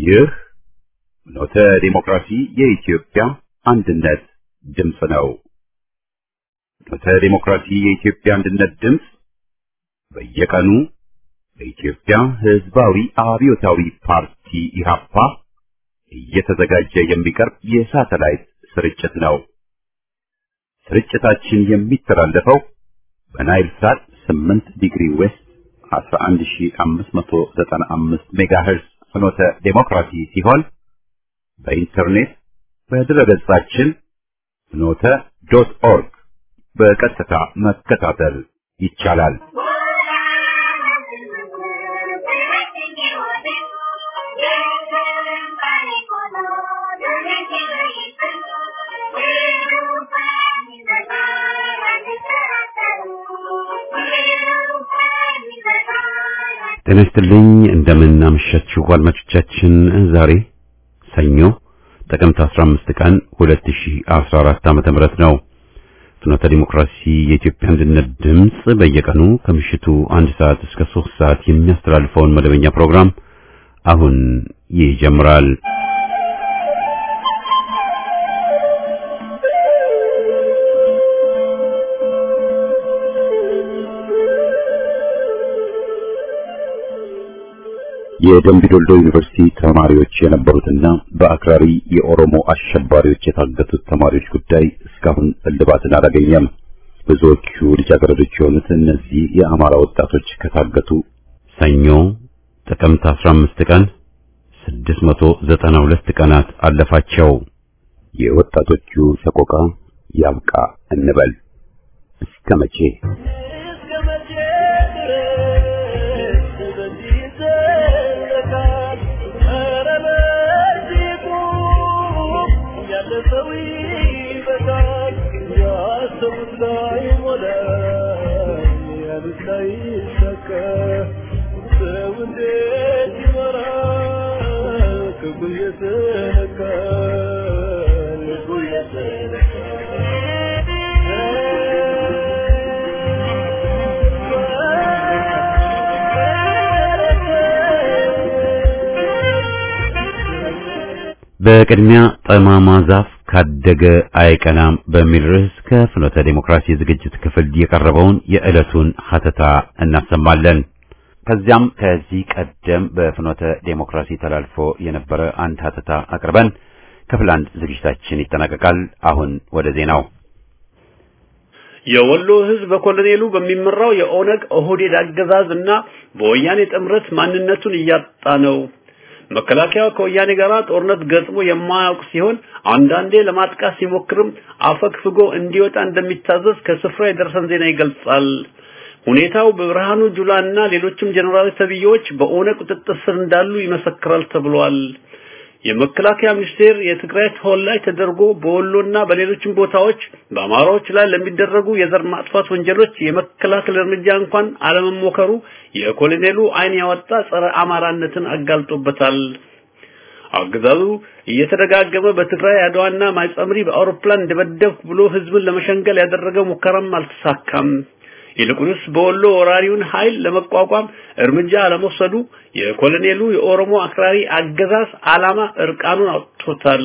ይህ ኖተ ዲሞክራሲ የኢትዮጵያ አንድነት ድምፅ ነው። ኖተ ዲሞክራሲ የኢትዮጵያ አንድነት ድምፅ በየቀኑ በኢትዮጵያ ሕዝባዊ አብዮታዊ ፓርቲ ኢህአፓ እየተዘጋጀ የሚቀርብ የሳተላይት ስርጭት ነው። ስርጭታችን የሚተላለፈው በናይል ሳት 8 ዲግሪ ዌስት 11595 ሜጋሄርዝ ፍኖተ ዴሞክራሲ ሲሆን በኢንተርኔት በድረገጻችን ፍኖተ ዶት ኦርግ በቀጥታ መከታተል ይቻላል። ጤና ይስጥልኝ እንደምን አመሻችሁ አድማጮቻችን። ዛሬ ሰኞ ጥቅምት 15 ቀን 2014 ዓመተ ምህረት ነው። ፍኖተ ዲሞክራሲ የኢትዮጵያ አንድነት ድምፅ በየቀኑ ከምሽቱ አንድ ሰዓት እስከ 3 ሰዓት የሚያስተላልፈውን መደበኛ ፕሮግራም አሁን ይጀምራል። የደምቢዶልዶ ዩኒቨርሲቲ ተማሪዎች የነበሩትና በአክራሪ የኦሮሞ አሸባሪዎች የታገቱት ተማሪዎች ጉዳይ እስካሁን እልባትን አላገኘም። ብዙዎቹ ልጃገረዶች የሆኑት እነዚህ የአማራ ወጣቶች ከታገቱ ሰኞ ጥቅምት 15 ቀን 692 ቀናት አለፋቸው። የወጣቶቹ ሰቆቃ ያብቃ እንበል እስከ መቼ? በቅድሚያ ጠማማ ዛፍ ካደገ አይቀናም በሚል ርዕስ ከፍኖተ ዴሞክራሲ ዝግጅት ክፍል የቀረበውን የዕለቱን ሀተታ እናሰማለን። ከዚያም ከዚህ ቀደም በፍኖተ ዴሞክራሲ ተላልፎ የነበረ አንድ ሀተታ አቅርበን ክፍል አንድ ዝግጅታችን ይጠናቀቃል። አሁን ወደ ዜናው። የወሎ ሕዝብ በኮሎኔሉ በሚመራው የኦነግ ኦህዴድ አገዛዝ እና በወያኔ ጥምረት ማንነቱን እያጣ ነው። መከላከያው ከወያኔ ጋር ጦርነት ገጥሞ የማያውቅ ሲሆን አንዳንዴ ለማጥቃት ሲሞክርም አፈግፍጎ እንዲወጣ እንደሚታዘዝ ከስፍራ የደረሰን ዜና ይገልጻል። ሁኔታው በብርሃኑ ጁላና ሌሎችም ጀነራሎች ተብዬዎች በኦነግ ቁጥጥር ስር እንዳሉ ይመሰክራል ተብሏል። የመከላከያ ሚኒስቴር የትግራይ ተወላጅ ተደርጎ በወሎና በሌሎችም ቦታዎች በአማራዎች ላይ ለሚደረጉ የዘር ማጥፋት ወንጀሎች የመከላከል እርምጃ እንኳን አለመሞከሩ የኮሎኔሉ ዓይን ያወጣ ጸረ አማራነትን አጋልጦበታል። አገዛዙ እየተደጋገመ በትግራይ አድዋና ማይጸምሪ በአውሮፕላን እንደበደብኩ ብሎ ህዝብን ለመሸንገል ያደረገው ሙከራም አልተሳካም። ይልቁንስ በወሎ ወራሪውን ኃይል ለመቋቋም እርምጃ አለመውሰዱ የኮሎኔሉ የኦሮሞ አክራሪ አገዛዝ ዓላማ እርቃኑን አውጥቶታል።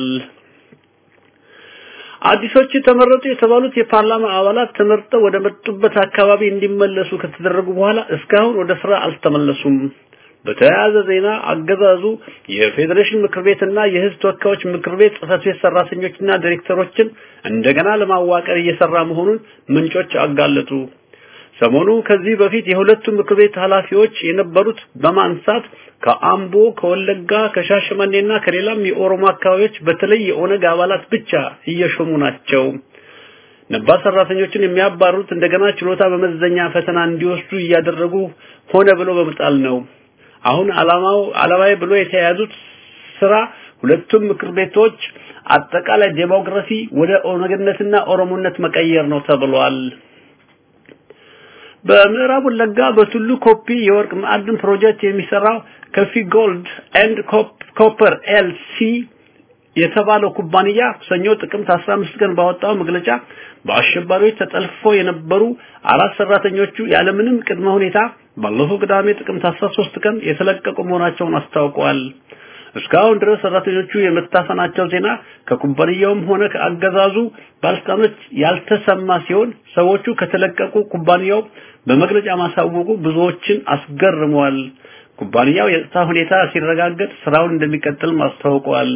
አዲሶቹ ተመረጡ የተባሉት የፓርላማ አባላት ተመርጠው ወደ መጡበት አካባቢ እንዲመለሱ ከተደረጉ በኋላ እስካሁን ወደ ስራ አልተመለሱም። በተያያዘ ዜና አገዛዙ የፌዴሬሽን ምክር ቤትና የህዝብ ተወካዮች ምክር ቤት ጽህፈት ቤት ሰራተኞችና ዲሬክተሮችን እንደገና ለማዋቀር እየሰራ መሆኑን ምንጮች አጋለጡ። ሰሞኑ ከዚህ በፊት የሁለቱ ምክር ቤት ኃላፊዎች የነበሩት በማንሳት ከአምቦ፣ ከወለጋ፣ ከሻሸመኔና ከሌላም የኦሮሞ አካባቢዎች በተለይ የኦነግ አባላት ብቻ እየሾሙ ናቸው። ነባር ሰራተኞችን የሚያባሩት እንደገና ችሎታ በመዘኛ ፈተና እንዲወስዱ እያደረጉ ሆነ ብሎ በመጣል ነው። አሁን አላማው አላማዬ ብሎ የተያያዙት ስራ ሁለቱም ምክር ቤቶች አጠቃላይ ዴሞክራሲ ወደ ኦነግነትና ኦሮሞነት መቀየር ነው ተብሏል። በምዕራብ ወለጋ በቱሉ ኮፒ የወርቅ ማዕድን ፕሮጀክት የሚሰራው ከፊ ጎልድ ኤንድ ኮፐር ኤልሲ የተባለው ኩባንያ ሰኞ ጥቅምት 15 ቀን ባወጣው መግለጫ በአሸባሪዎች ተጠልፈው የነበሩ አራት ሰራተኞቹ ያለምንም ቅድመ ሁኔታ ባለፈው ቅዳሜ ጥቅምት 13 ቀን የተለቀቁ መሆናቸውን አስታውቀዋል። እስካሁን ድረስ ሰራተኞቹ የመታፈናቸው ዜና ከኩባንያውም ሆነ ከአገዛዙ ባለስልጣኖች ያልተሰማ ሲሆን ሰዎቹ ከተለቀቁ ኩባንያው በመግለጫ ማሳወቁ ብዙዎችን አስገርሟል። ኩባንያው የጸጥታ ሁኔታ ሲረጋገጥ ስራውን እንደሚቀጥል ማስታውቋል።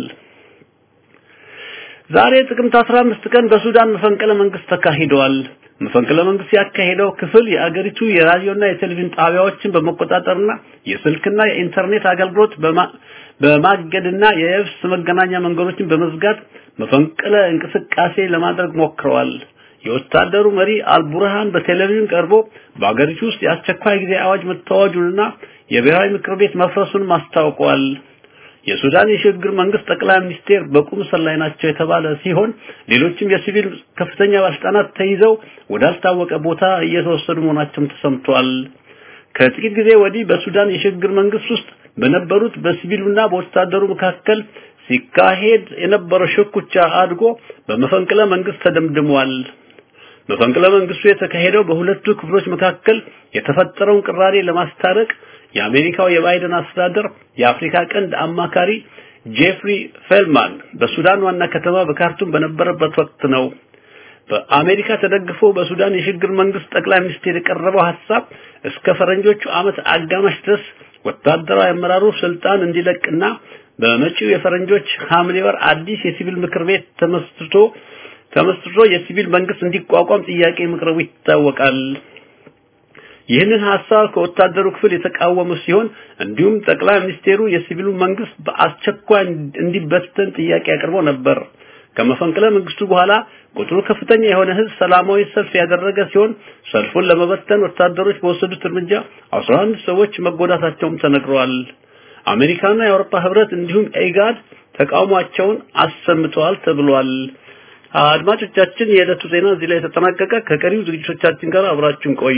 ዛሬ ጥቅምት 15 ቀን በሱዳን መፈንቅለ መንግስት ተካሂዷል። መፈንቅለ መንግስት ያካሄደው ክፍል የአገሪቱ የራዲዮና የቴሌቪዥን ጣቢያዎችን በመቆጣጠርና የስልክና የኢንተርኔት አገልግሎት በማገድና የየብስ መገናኛ መንገዶችን በመዝጋት መፈንቅለ እንቅስቃሴ ለማድረግ ሞክረዋል። የወታደሩ መሪ አልቡርሃን በቴሌቪዥን ቀርቦ በአገሪቱ ውስጥ የአስቸኳይ ጊዜ አዋጅ መታወጁንና የብሔራዊ ምክር ቤት መፍረሱን አስታውቀዋል። የሱዳን የሽግግር መንግስት ጠቅላይ ሚኒስቴር በቁም እስር ላይ ናቸው የተባለ ሲሆን ሌሎችም የሲቪል ከፍተኛ ባለስልጣናት ተይዘው ወዳልታወቀ ቦታ እየተወሰዱ መሆናቸውም ተሰምቷል። ከጥቂት ጊዜ ወዲህ በሱዳን የሽግግር መንግስት ውስጥ በነበሩት በሲቪሉና በወታደሩ መካከል ሲካሄድ የነበረው ሽኩቻ አድጎ በመፈንቅለ መንግስት ተደምድሟል። መፈንቅለ መንግስቱ የተካሄደው በሁለቱ ክፍሎች መካከል የተፈጠረውን ቅራኔ ለማስታረቅ የአሜሪካው የባይደን አስተዳደር የአፍሪካ ቀንድ አማካሪ ጄፍሪ ፌልማን በሱዳን ዋና ከተማ በካርቱም በነበረበት ወቅት ነው። በአሜሪካ ተደግፎ በሱዳን የሽግግር መንግስት ጠቅላይ ሚኒስትር የቀረበው ሐሳብ እስከ ፈረንጆቹ ዓመት አጋማሽ ድረስ ወታደራዊ አመራሩ ስልጣን እንዲለቅና በመጪው የፈረንጆች ሐምሌ ወር አዲስ የሲቪል ምክር ቤት ተመስርቶ ተመስርቶ የሲቪል መንግስት እንዲቋቋም ጥያቄ መቅረቡ ይታወቃል። ይህንን ሐሳብ ከወታደሩ ክፍል የተቃወሙ ሲሆን እንዲሁም ጠቅላይ ሚኒስቴሩ የሲቪሉ መንግስት በአስቸኳይ እንዲበተን ጥያቄ አቅርቦ ነበር። ከመፈንቅለ መንግስቱ በኋላ ቁጥሩ ከፍተኛ የሆነ ህዝብ ሰላማዊ ሰልፍ ያደረገ ሲሆን ሰልፉን ለመበተን ወታደሮች በወሰዱት እርምጃ 11 ሰዎች መጎዳታቸውም ተነግረዋል። አሜሪካና የአውሮፓ ህብረት እንዲሁም ኤጋድ ተቃውሟቸውን አሰምተዋል ተብሏል። አድማጮቻችን የዕለቱ ዜና እዚህ ላይ ተጠናቀቀ። ከቀሪው ዝግጅቶቻችን ጋር አብራችሁን ቆዩ።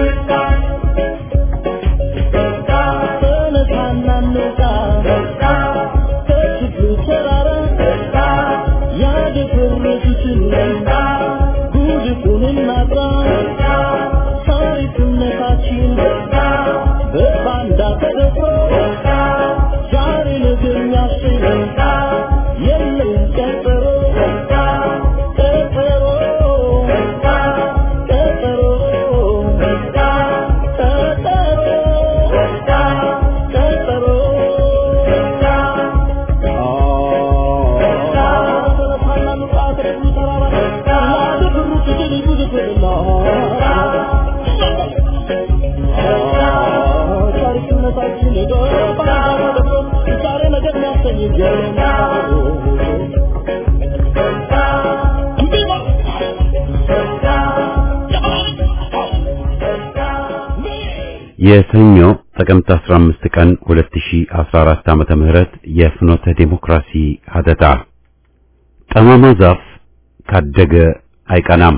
የሰኞ ጥቅምት 15 ቀን 2014 ዓመተ ምህረት የፍኖተ ዴሞክራሲ ሀተታ ጠማማ ዛፍ ካደገ አይቀናም።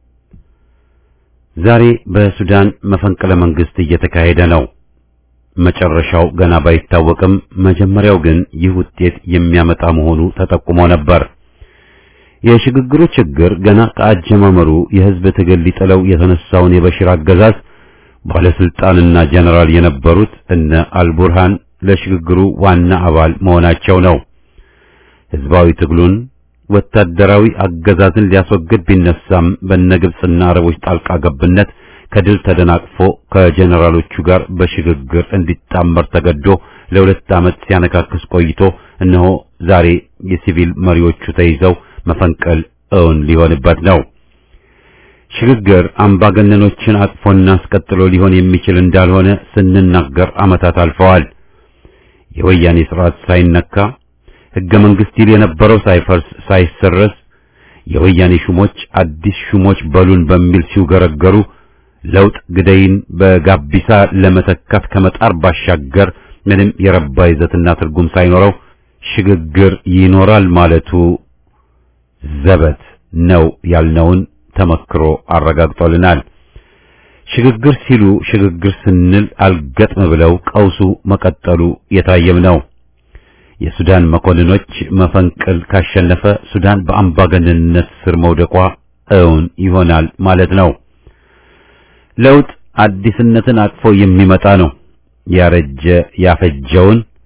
ዛሬ በሱዳን መፈንቅለ መንግስት እየተካሄደ ነው። መጨረሻው ገና ባይታወቅም መጀመሪያው ግን ይህ ውጤት የሚያመጣ መሆኑ ተጠቁሞ ነበር። የሽግግሩ ችግር ገና ከአጀማመሩ የህዝብ ትግል ሊጥለው የተነሳውን የበሽር አገዛዝ ባለስልጣንና ጀነራል የነበሩት እነ አልቡርሃን ለሽግግሩ ዋና አባል መሆናቸው ነው። ህዝባዊ ትግሉን ወታደራዊ አገዛዝን ሊያስወግድ ቢነሳም በነግብጽና አረቦች ጣልቃ ገብነት ከድል ተደናቅፎ ከጀነራሎቹ ጋር በሽግግር እንዲጣመር ተገዶ ለሁለት ዓመት ሲያነካክስ ቆይቶ እነሆ ዛሬ የሲቪል መሪዎቹ ተይዘው መፈንቀል እውን ሊሆንበት ነው። ሽግግር አምባገነኖችን አቅፎና አስቀጥሎ ሊሆን የሚችል እንዳልሆነ ስንናገር ዓመታት አልፈዋል። የወያኔ ስርዓት ሳይነካ ህገ መንግስት ይል የነበረው ሳይፈርስ ሳይሰረስ የወያኔ ሹሞች አዲስ ሹሞች በሉን በሚል ሲውገረገሩ ለውጥ ግደይን በጋቢሳ ለመተካት ከመጣር ባሻገር ምንም የረባ ይዘትና ትርጉም ሳይኖረው ሽግግር ይኖራል ማለቱ ዘበት ነው ያልነውን ተመክሮ አረጋግጦልናል። ሽግግር ሲሉ ሽግግር ስንል አልገጥም ብለው ቀውሱ መቀጠሉ የታየም ነው። የሱዳን መኮንኖች መፈንቅል ካሸነፈ ሱዳን በአምባገነንነት ስር መውደቋ እውን ይሆናል ማለት ነው። ለውጥ አዲስነትን አቅፎ የሚመጣ ነው። ያረጀ ያፈጀውን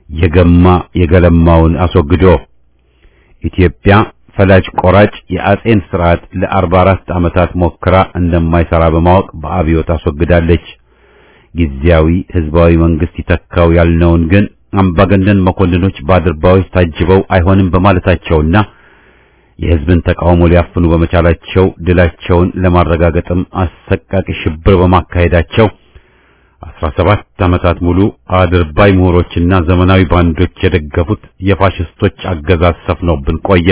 የገማ የገለማውን አስወግዶ ኢትዮጵያ ፈላጭ ቆራጭ የአጼን ስርዓት ለአርባ አራት ዓመታት ሞክራ እንደማይሰራ በማወቅ በአብዮት አስወግዳለች። ጊዜያዊ ህዝባዊ መንግስት ይተካው ያልነውን ግን አምባገነን መኮንኖች በአድርባዮች ታጅበው አይሆንም በማለታቸውና የህዝብን ተቃውሞ ሊያፍኑ በመቻላቸው ድላቸውን ለማረጋገጥም አሰቃቂ ሽብር በማካሄዳቸው አስራ ሰባት ዓመታት ሙሉ አድርባይ ምሁሮችና ዘመናዊ ባንዶች የደገፉት የፋሽስቶች አገዛዝ ሰፍኖብን ቆየ።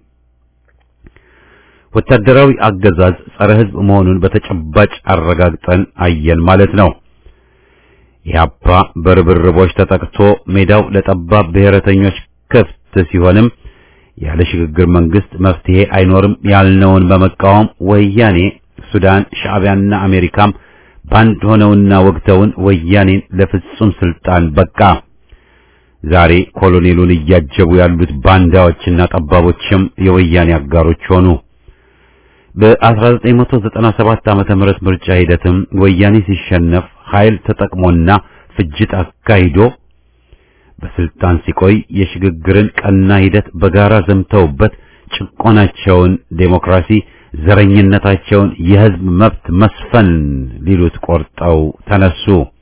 ወታደራዊ አገዛዝ ጸረ ህዝብ መሆኑን በተጨባጭ አረጋግጠን አየን ማለት ነው። ኢህአፓ በርብርቦች ተጠቅቶ ሜዳው ለጠባብ ብሔረተኞች ክፍት ሲሆንም ያለ ሽግግር መንግስት መፍትሄ አይኖርም ያልነውን በመቃወም ወያኔ፣ ሱዳን፣ ሻዕቢያና አሜሪካም ባንድ ሆነውና ወግተውን ወያኔን ለፍጹም ስልጣን በቃ። ዛሬ ኮሎኔሉን እያጀቡ ያሉት ባንዳዎችና ጠባቦችም የወያኔ አጋሮች ሆኑ። በ1997 ዓመተ ምህረት ምርጫ ሂደትም ወያኔ ሲሸነፍ ኃይል ተጠቅሞና ፍጅት አካሂዶ በስልጣን ሲቆይ የሽግግርን ቀና ሂደት በጋራ ዘምተውበት ጭቆናቸውን ዴሞክራሲ፣ ዘረኝነታቸውን የህዝብ መብት መስፈን ሊሉት ቆርጠው ተነሱ።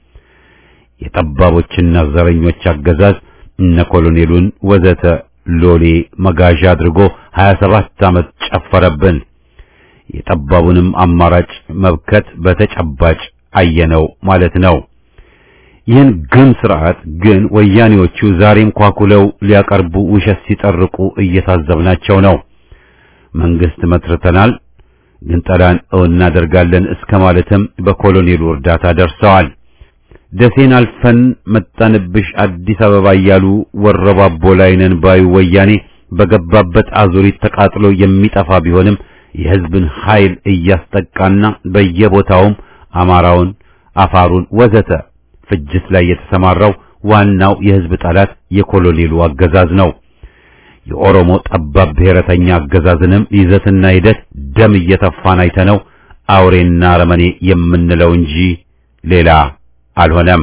የጠባቦችና ዘረኞች አገዛዝ እነ ኮሎኔሉን ወዘተ ሎሌ መጋዣ አድርጎ 27 ዓመት ጨፈረብን። የጠባቡንም አማራጭ መብከት በተጨባጭ አየነው ማለት ነው። ይህን ግን ስርዓት ግን ወያኔዎቹ ዛሬም ኳኩለው ሊያቀርቡ ውሸት ሲጠርቁ እየታዘብናቸው ነው። መንግስት መስርተናል፣ ግን ጠላን እናደርጋለን እስከ ማለትም በኮሎኔሉ እርዳታ ደርሰዋል። ደሴን አልፈን መጣንብሽ አዲስ አበባ እያሉ ወረባቦ ላይ ነን ባዩ ወያኔ በገባበት አዙሪት ተቃጥሎ የሚጠፋ ቢሆንም የህዝብን ኃይል እያስጠቃና በየቦታውም አማራውን፣ አፋሩን ወዘተ ፍጅት ላይ የተሰማራው ዋናው የህዝብ ጠላት የኮሎኔሉ አገዛዝ ነው። የኦሮሞ ጠባብ ብሔረተኛ አገዛዝንም ይዘትና ሂደት ደም እየተፋን አይተነው አውሬና አረመኔ የምንለው እንጂ ሌላ አልሆነም።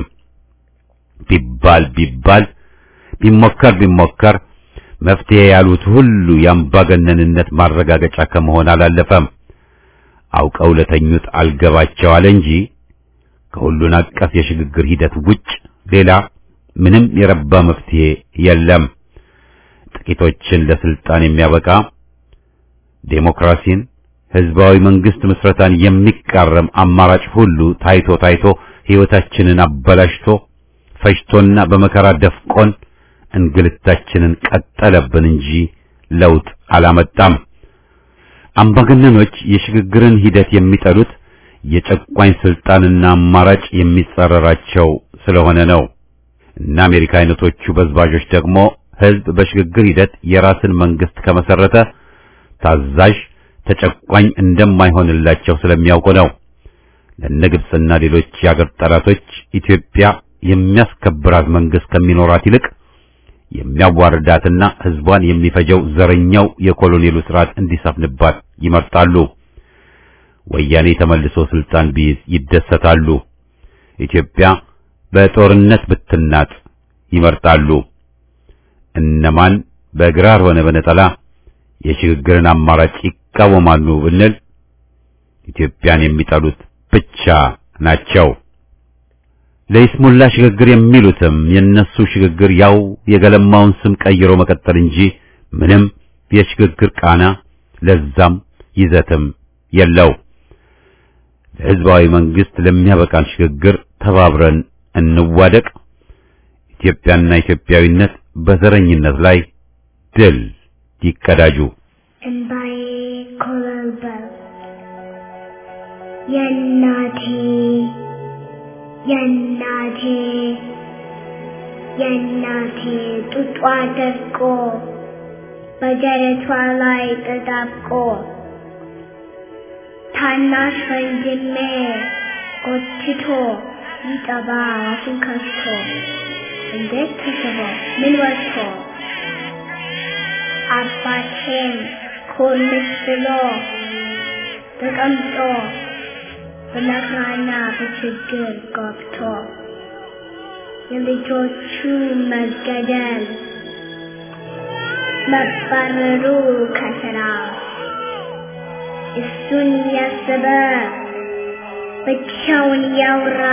ቢባል ቢባል ቢሞከር ቢሞከር መፍትሄ ያሉት ሁሉ የአምባገነንነት ማረጋገጫ ከመሆን አላለፈም። አውቀው ለተኙት አልገባቸው አለ እንጂ ከሁሉን አቀፍ የሽግግር ሂደት ውጭ ሌላ ምንም የረባ መፍትሄ የለም። ጥቂቶችን ለስልጣን የሚያበቃ ዴሞክራሲን፣ ህዝባዊ መንግስት ምስረታን የሚቃረም አማራጭ ሁሉ ታይቶ ታይቶ ህይወታችንን አበላሽቶ ፈጅቶና በመከራ ደፍቆን እንግልታችንን ቀጠለብን እንጂ ለውጥ አላመጣም። አምባገነኖች የሽግግርን ሂደት የሚጠሉት የጨቋኝ ስልጣንና አማራጭ የሚጸረራቸው ስለሆነ ነው። እና አሜሪካ አይነቶቹ በዝባዦች ደግሞ ህዝብ በሽግግር ሂደት የራስን መንግስት ከመሰረተ ታዛዥ ተጨቋኝ እንደማይሆንላቸው ስለሚያውቁ ነው። ለነግብጽና ሌሎች የአገር ጠላቶች ኢትዮጵያ የሚያስከብራት መንግስት ከሚኖራት ይልቅ የሚያዋርዳትና ህዝቧን የሚፈጀው ዘረኛው የኮሎኔሉ ስርዓት እንዲሰፍንባት ይመርጣሉ። ወያኔ ተመልሶ ስልጣን ቢይዝ ይደሰታሉ። ኢትዮጵያ በጦርነት ብትናጥ ይመርጣሉ። እነማን በግራር ሆነ በነጠላ የሽግግርን አማራጭ ይቃወማሉ ብንል ኢትዮጵያን የሚጠሉት ብቻ ናቸው። ለይስሙላ ሽግግር የሚሉትም የነሱ ሽግግር ያው የገለማውን ስም ቀይሮ መቀጠል እንጂ ምንም የሽግግር ቃና ለዛም ይዘትም የለው። ለህዝባዊ መንግስት ለሚያበቃን ሽግግር ተባብረን እንዋደቅ። ኢትዮጵያና ኢትዮጵያዊነት በዘረኝነት ላይ ድል ይቀዳጁ። እምባዬ ኮበለበለ የእናቴ የእናቴ የእናቴ ጡጧ ደርቆ በደረቷ ላይ ተጣብቆ ታናሽ ወንድሜ ጎትቶ ሊጠባ አፉን ከፍቶ እንዴት ተስቦ ምን ወጥቶ አባቴም ኮልስ ብሎ ተቀምጦ በመከራና በችግር ገብቶ የልጆቹ መገደል መባረሩ ከስራ እሱን ያሰበ ብቻውን ያውራ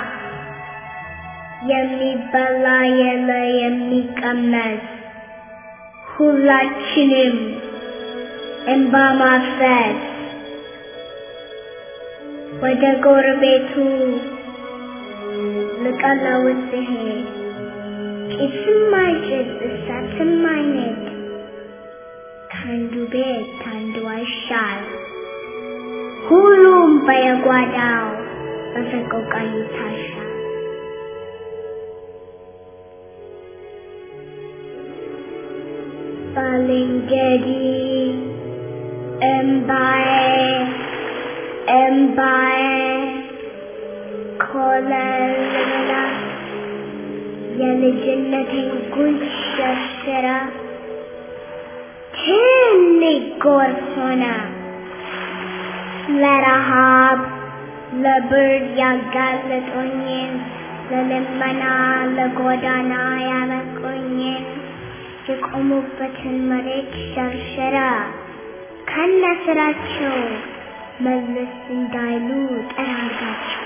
የሚበላ የለ የሚቀመስ ሁላችንም እንባ ማፍሰስ ወደ ጎረቤቱ ልቀለውስ ሲሄድ ጭስም አይጭስ እሳትም አይነድ ከአንዱ ቤት ከአንዱ አይሻል ሁሉም በየጓዳው በሰቆቃ ይታሻል። ባልንጀሪ እምባዬ እምባዬ ኮለልላ የልጅነቴን ጉድ ሸርሽራ ትልቅ ጎርፍ ሆነ ለረሃብ ለብርድ ያጋለጦኝን ለልመና ለጎዳና ያበቁኝን የቆሙበትን መሬት ሸርሸራ ከነ ስራቸው መለስ እንዳይሉ ጠራጋቸው።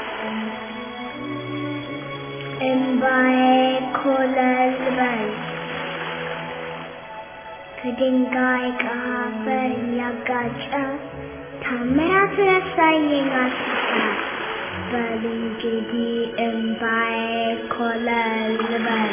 እምባዬ ኮለል በል ከድንጋይ ከአፈር እያጋጨ ታምራት ያሳየኝ አስታ በል እንግዲህ እምባዬ ኮለል በል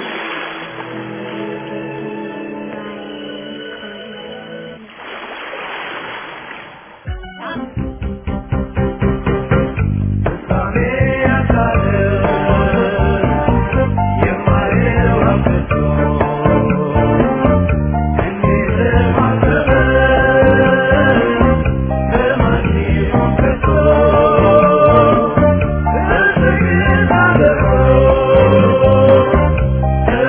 Oh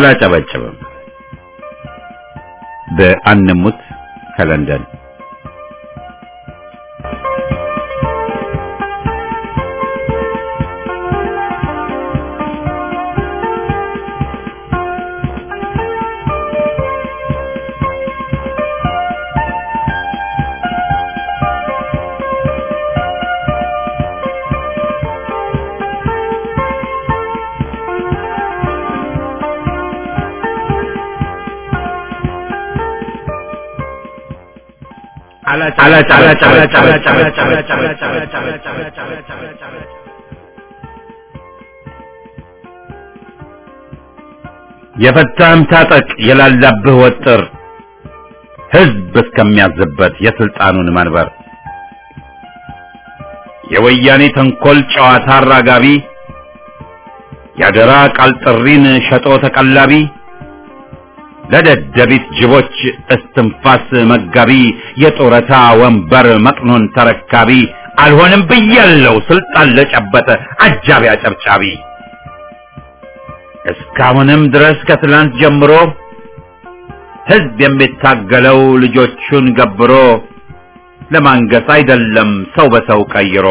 አላጨበጭብም። በአንሙት ከለንደን የፈታህም ታጠቅ የላላብህ ወጥር ህዝብ እስከሚያዝበት የስልጣኑን መንበር የወያኔ ተንኮል ጨዋታ አራጋቢ ያደራ ቃል ጥሪን ሸጦ ተቀላቢ ለደደቢት ጅቦች እስትንፋስ መጋቢ የጡረታ ወንበር መጥኖን ተረካቢ አልሆንም ብያለው ስልጣን ለጨበጠ አጃቢ አጨብጫቢ እስካሁንም ድረስ ከትላንት ጀምሮ ህዝብ የሚታገለው ልጆቹን ገብሮ ለማንገስ አይደለም ሰው በሰው ቀይሮ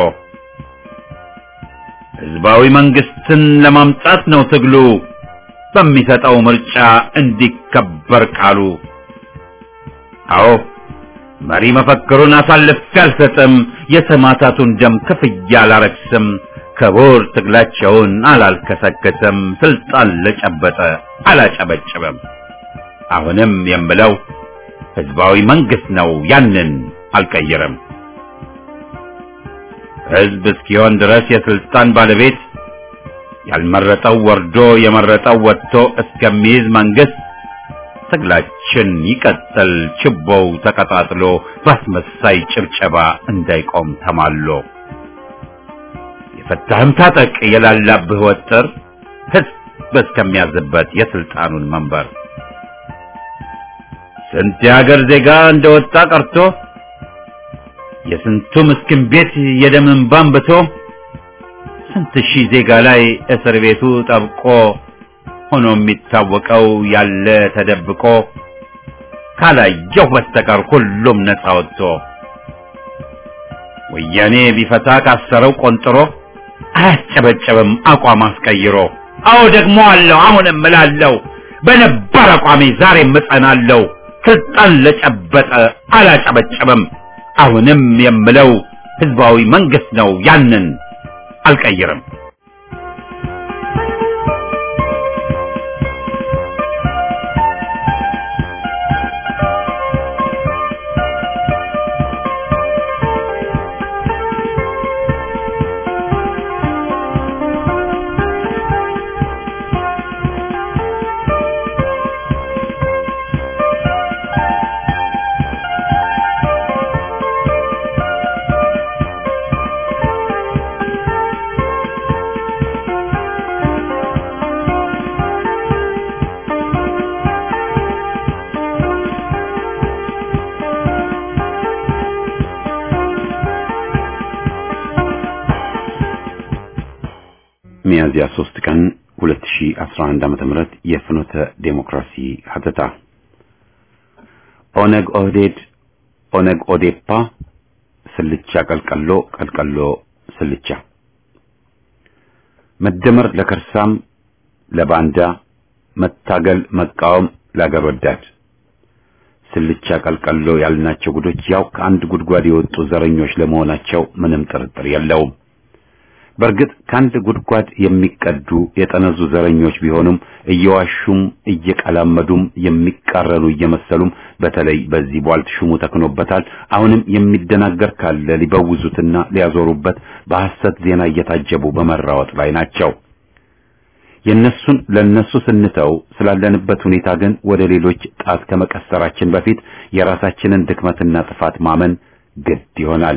ህዝባዊ መንግስትን ለማምጣት ነው ትግሉ በሚሰጠው ምርጫ እንዲከበር ቃሉ። አዎ መሪ መፈክሩን አሳልፌ አልሰጥም፣ የሰማዕታቱን ደም ክፍያ አላረክስም፣ ክቡር ትግላቸውን አላልከሰከስም፣ ስልጣን ለጨበጠ አላጨበጭብም። አሁንም የምለው ህዝባዊ መንግስት ነው፣ ያንን አልቀይርም። ህዝብ እስኪሆን ድረስ የስልጣን ባለቤት ያልመረጠው ወርዶ የመረጠው ወጥቶ እስከሚይዝ መንግስት ትግላችን ይቀጥል፣ ችቦው ተቀጣጥሎ በአስመሳይ ጭብጨባ እንዳይቆም ተማሎ። የፈታህም ታጠቅ የላላብህ ወጥር ህዝብ እስከሚያዝበት የስልጣኑን መንበር ስንት የሀገር ዜጋ እንደወጣ ቀርቶ የስንቱ ምስኪን ቤት የደም እንባ አንብቶ ስንት ሺህ ዜጋ ላይ እስር ቤቱ ጠብቆ ሆኖ የሚታወቀው ያለ ተደብቆ ካላየሁ በስተቀር ሁሉም ነፃ ወጥቶ ወያኔ ቢፈታ ካሰረው ቆንጥሮ አያስጨበጨብም አቋም አስቀይሮ። አዎ ደግሞ አለው አሁንም እላለሁ በነባር አቋሜ ዛሬም እጸናለሁ። ስልጣን ለጨበጠ አላጨበጨብም። አሁንም የምለው ህዝባዊ መንግስት ነው ያንን አልቀይርም። ሚያዝያ 3 ቀን 2011 ዓመተ ምህረት የፍኖተ ዴሞክራሲ ሀተታ ኦነግ ኦህዴድ ኦነግ ኦዴፓ ስልቻ ቀልቀሎ ቀልቀሎ ስልቻ መደመር ለከርሳም ለባንዳ መታገል መቃወም ለአገር ወዳድ ስልቻ ቀልቀሎ ያልናቸው ጉዶች ያው ከአንድ ጉድጓድ የወጡ ዘረኞች ለመሆናቸው ምንም ጥርጥር የለውም። በእርግጥ ከአንድ ጉድጓድ የሚቀዱ የጠነዙ ዘረኞች ቢሆኑም እየዋሹም እየቀላመዱም የሚቃረኑ እየመሰሉም በተለይ በዚህ ቧልት ሹሙ ተክኖበታል። አሁንም የሚደናገር ካለ ሊበውዙትና ሊያዞሩበት በሐሰት ዜና እየታጀቡ በመራወጥ ላይ ናቸው። የነሱን ለነሱ ስንተው ስላለንበት ሁኔታ ግን ወደ ሌሎች ጣት ከመቀሰራችን በፊት የራሳችንን ድክመትና ጥፋት ማመን ግድ ይሆናል።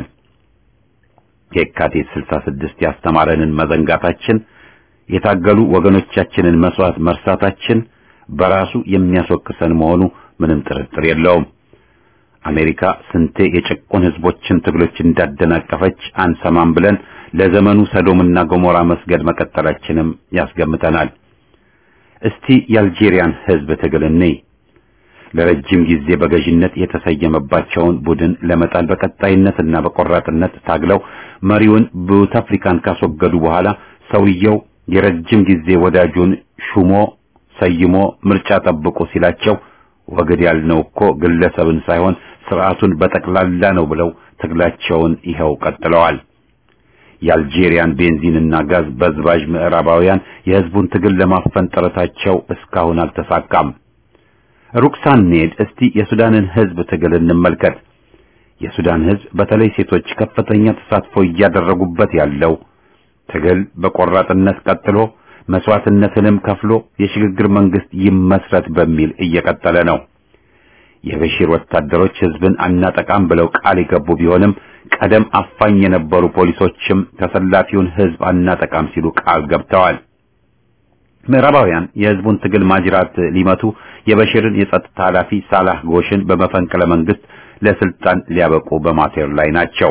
የካቲት 66 ያስተማረንን መዘንጋታችን የታገሉ ወገኖቻችንን መስዋዕት መርሳታችን በራሱ የሚያስወቅሰን መሆኑ ምንም ጥርጥር የለውም። አሜሪካ ስንቴ የጭቁን ህዝቦችን ትግሎች እንዳደናቀፈች አንሰማም ብለን ለዘመኑ ሰዶምና ገሞራ መስገድ መቀጠላችንም ያስገምተናል። እስቲ የአልጄሪያን ህዝብ ትግል እንይ። ለረጅም ጊዜ በገዥነት የተሰየመባቸውን ቡድን ለመጣል በቀጣይነትና በቆራጥነት ታግለው መሪውን ቡታፍሊካን ካስወገዱ በኋላ ሰውየው የረጅም ጊዜ ወዳጁን ሹሞ ሰይሞ ምርጫ ጠብቁ ሲላቸው ወግድ ያልነው እኮ ግለሰብን ሳይሆን ስርዓቱን በጠቅላላ ነው ብለው ትግላቸውን ይኸው ቀጥለዋል። የአልጄሪያን ቤንዚንና ጋዝ በዝባዥ ምዕራባውያን የህዝቡን ትግል ለማፈን ጥረታቸው እስካሁን አልተሳካም። ሩቅ ሳንሄድ እስቲ የሱዳንን ህዝብ ትግል እንመልከት። የሱዳን ህዝብ በተለይ ሴቶች ከፍተኛ ተሳትፎ እያደረጉበት ያለው ትግል በቆራጥነት ቀጥሎ መስዋዕትነትንም ከፍሎ የሽግግር መንግስት ይመስረት በሚል እየቀጠለ ነው። የበሺር ወታደሮች ህዝብን አናጠቃም ብለው ቃል የገቡ ቢሆንም ቀደም አፋኝ የነበሩ ፖሊሶችም ተሰላፊውን ህዝብ አናጠቃም ሲሉ ቃል ገብተዋል። ምዕራባውያን የህዝቡን ትግል ማጅራት ሊመቱ የበሽርን የጸጥታ ኃላፊ ሳላህ ጎሽን በመፈንቅለ መንግስት ለስልጣን ሊያበቁ በማሴር ላይ ናቸው።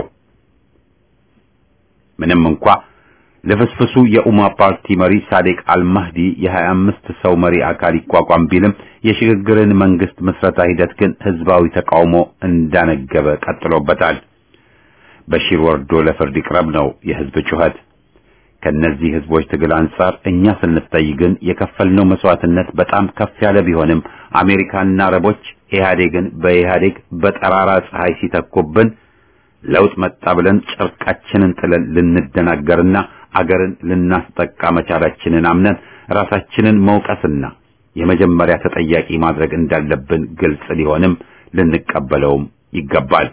ምንም እንኳ ለፍስፍሱ የኡማ ፓርቲ መሪ ሳዴቅ አልማህዲ የ25 ሰው መሪ አካል ይቋቋም ቢልም የሽግግርን መንግስት ምስረታ ሂደት ግን ህዝባዊ ተቃውሞ እንዳነገበ ቀጥሎበታል። በሺር ወርዶ ለፍርድ ይቅረብ ነው የህዝብ ጩኸት። ከነዚህ ህዝቦች ትግል አንጻር እኛ ስንታይ ግን የከፈልነው መስዋዕትነት በጣም ከፍ ያለ ቢሆንም አሜሪካና አረቦች ኢህአዴግን በኢህአዴግ በጠራራ ፀሐይ ሲተኩብን ለውጥ መጣ ብለን ጨርቃችንን ጥለን ልንደናገርና አገርን ልናስጠቃ መቻላችንን አምነን ራሳችንን መውቀስና የመጀመሪያ ተጠያቂ ማድረግ እንዳለብን ግልጽ ሊሆንም ልንቀበለውም ይገባል።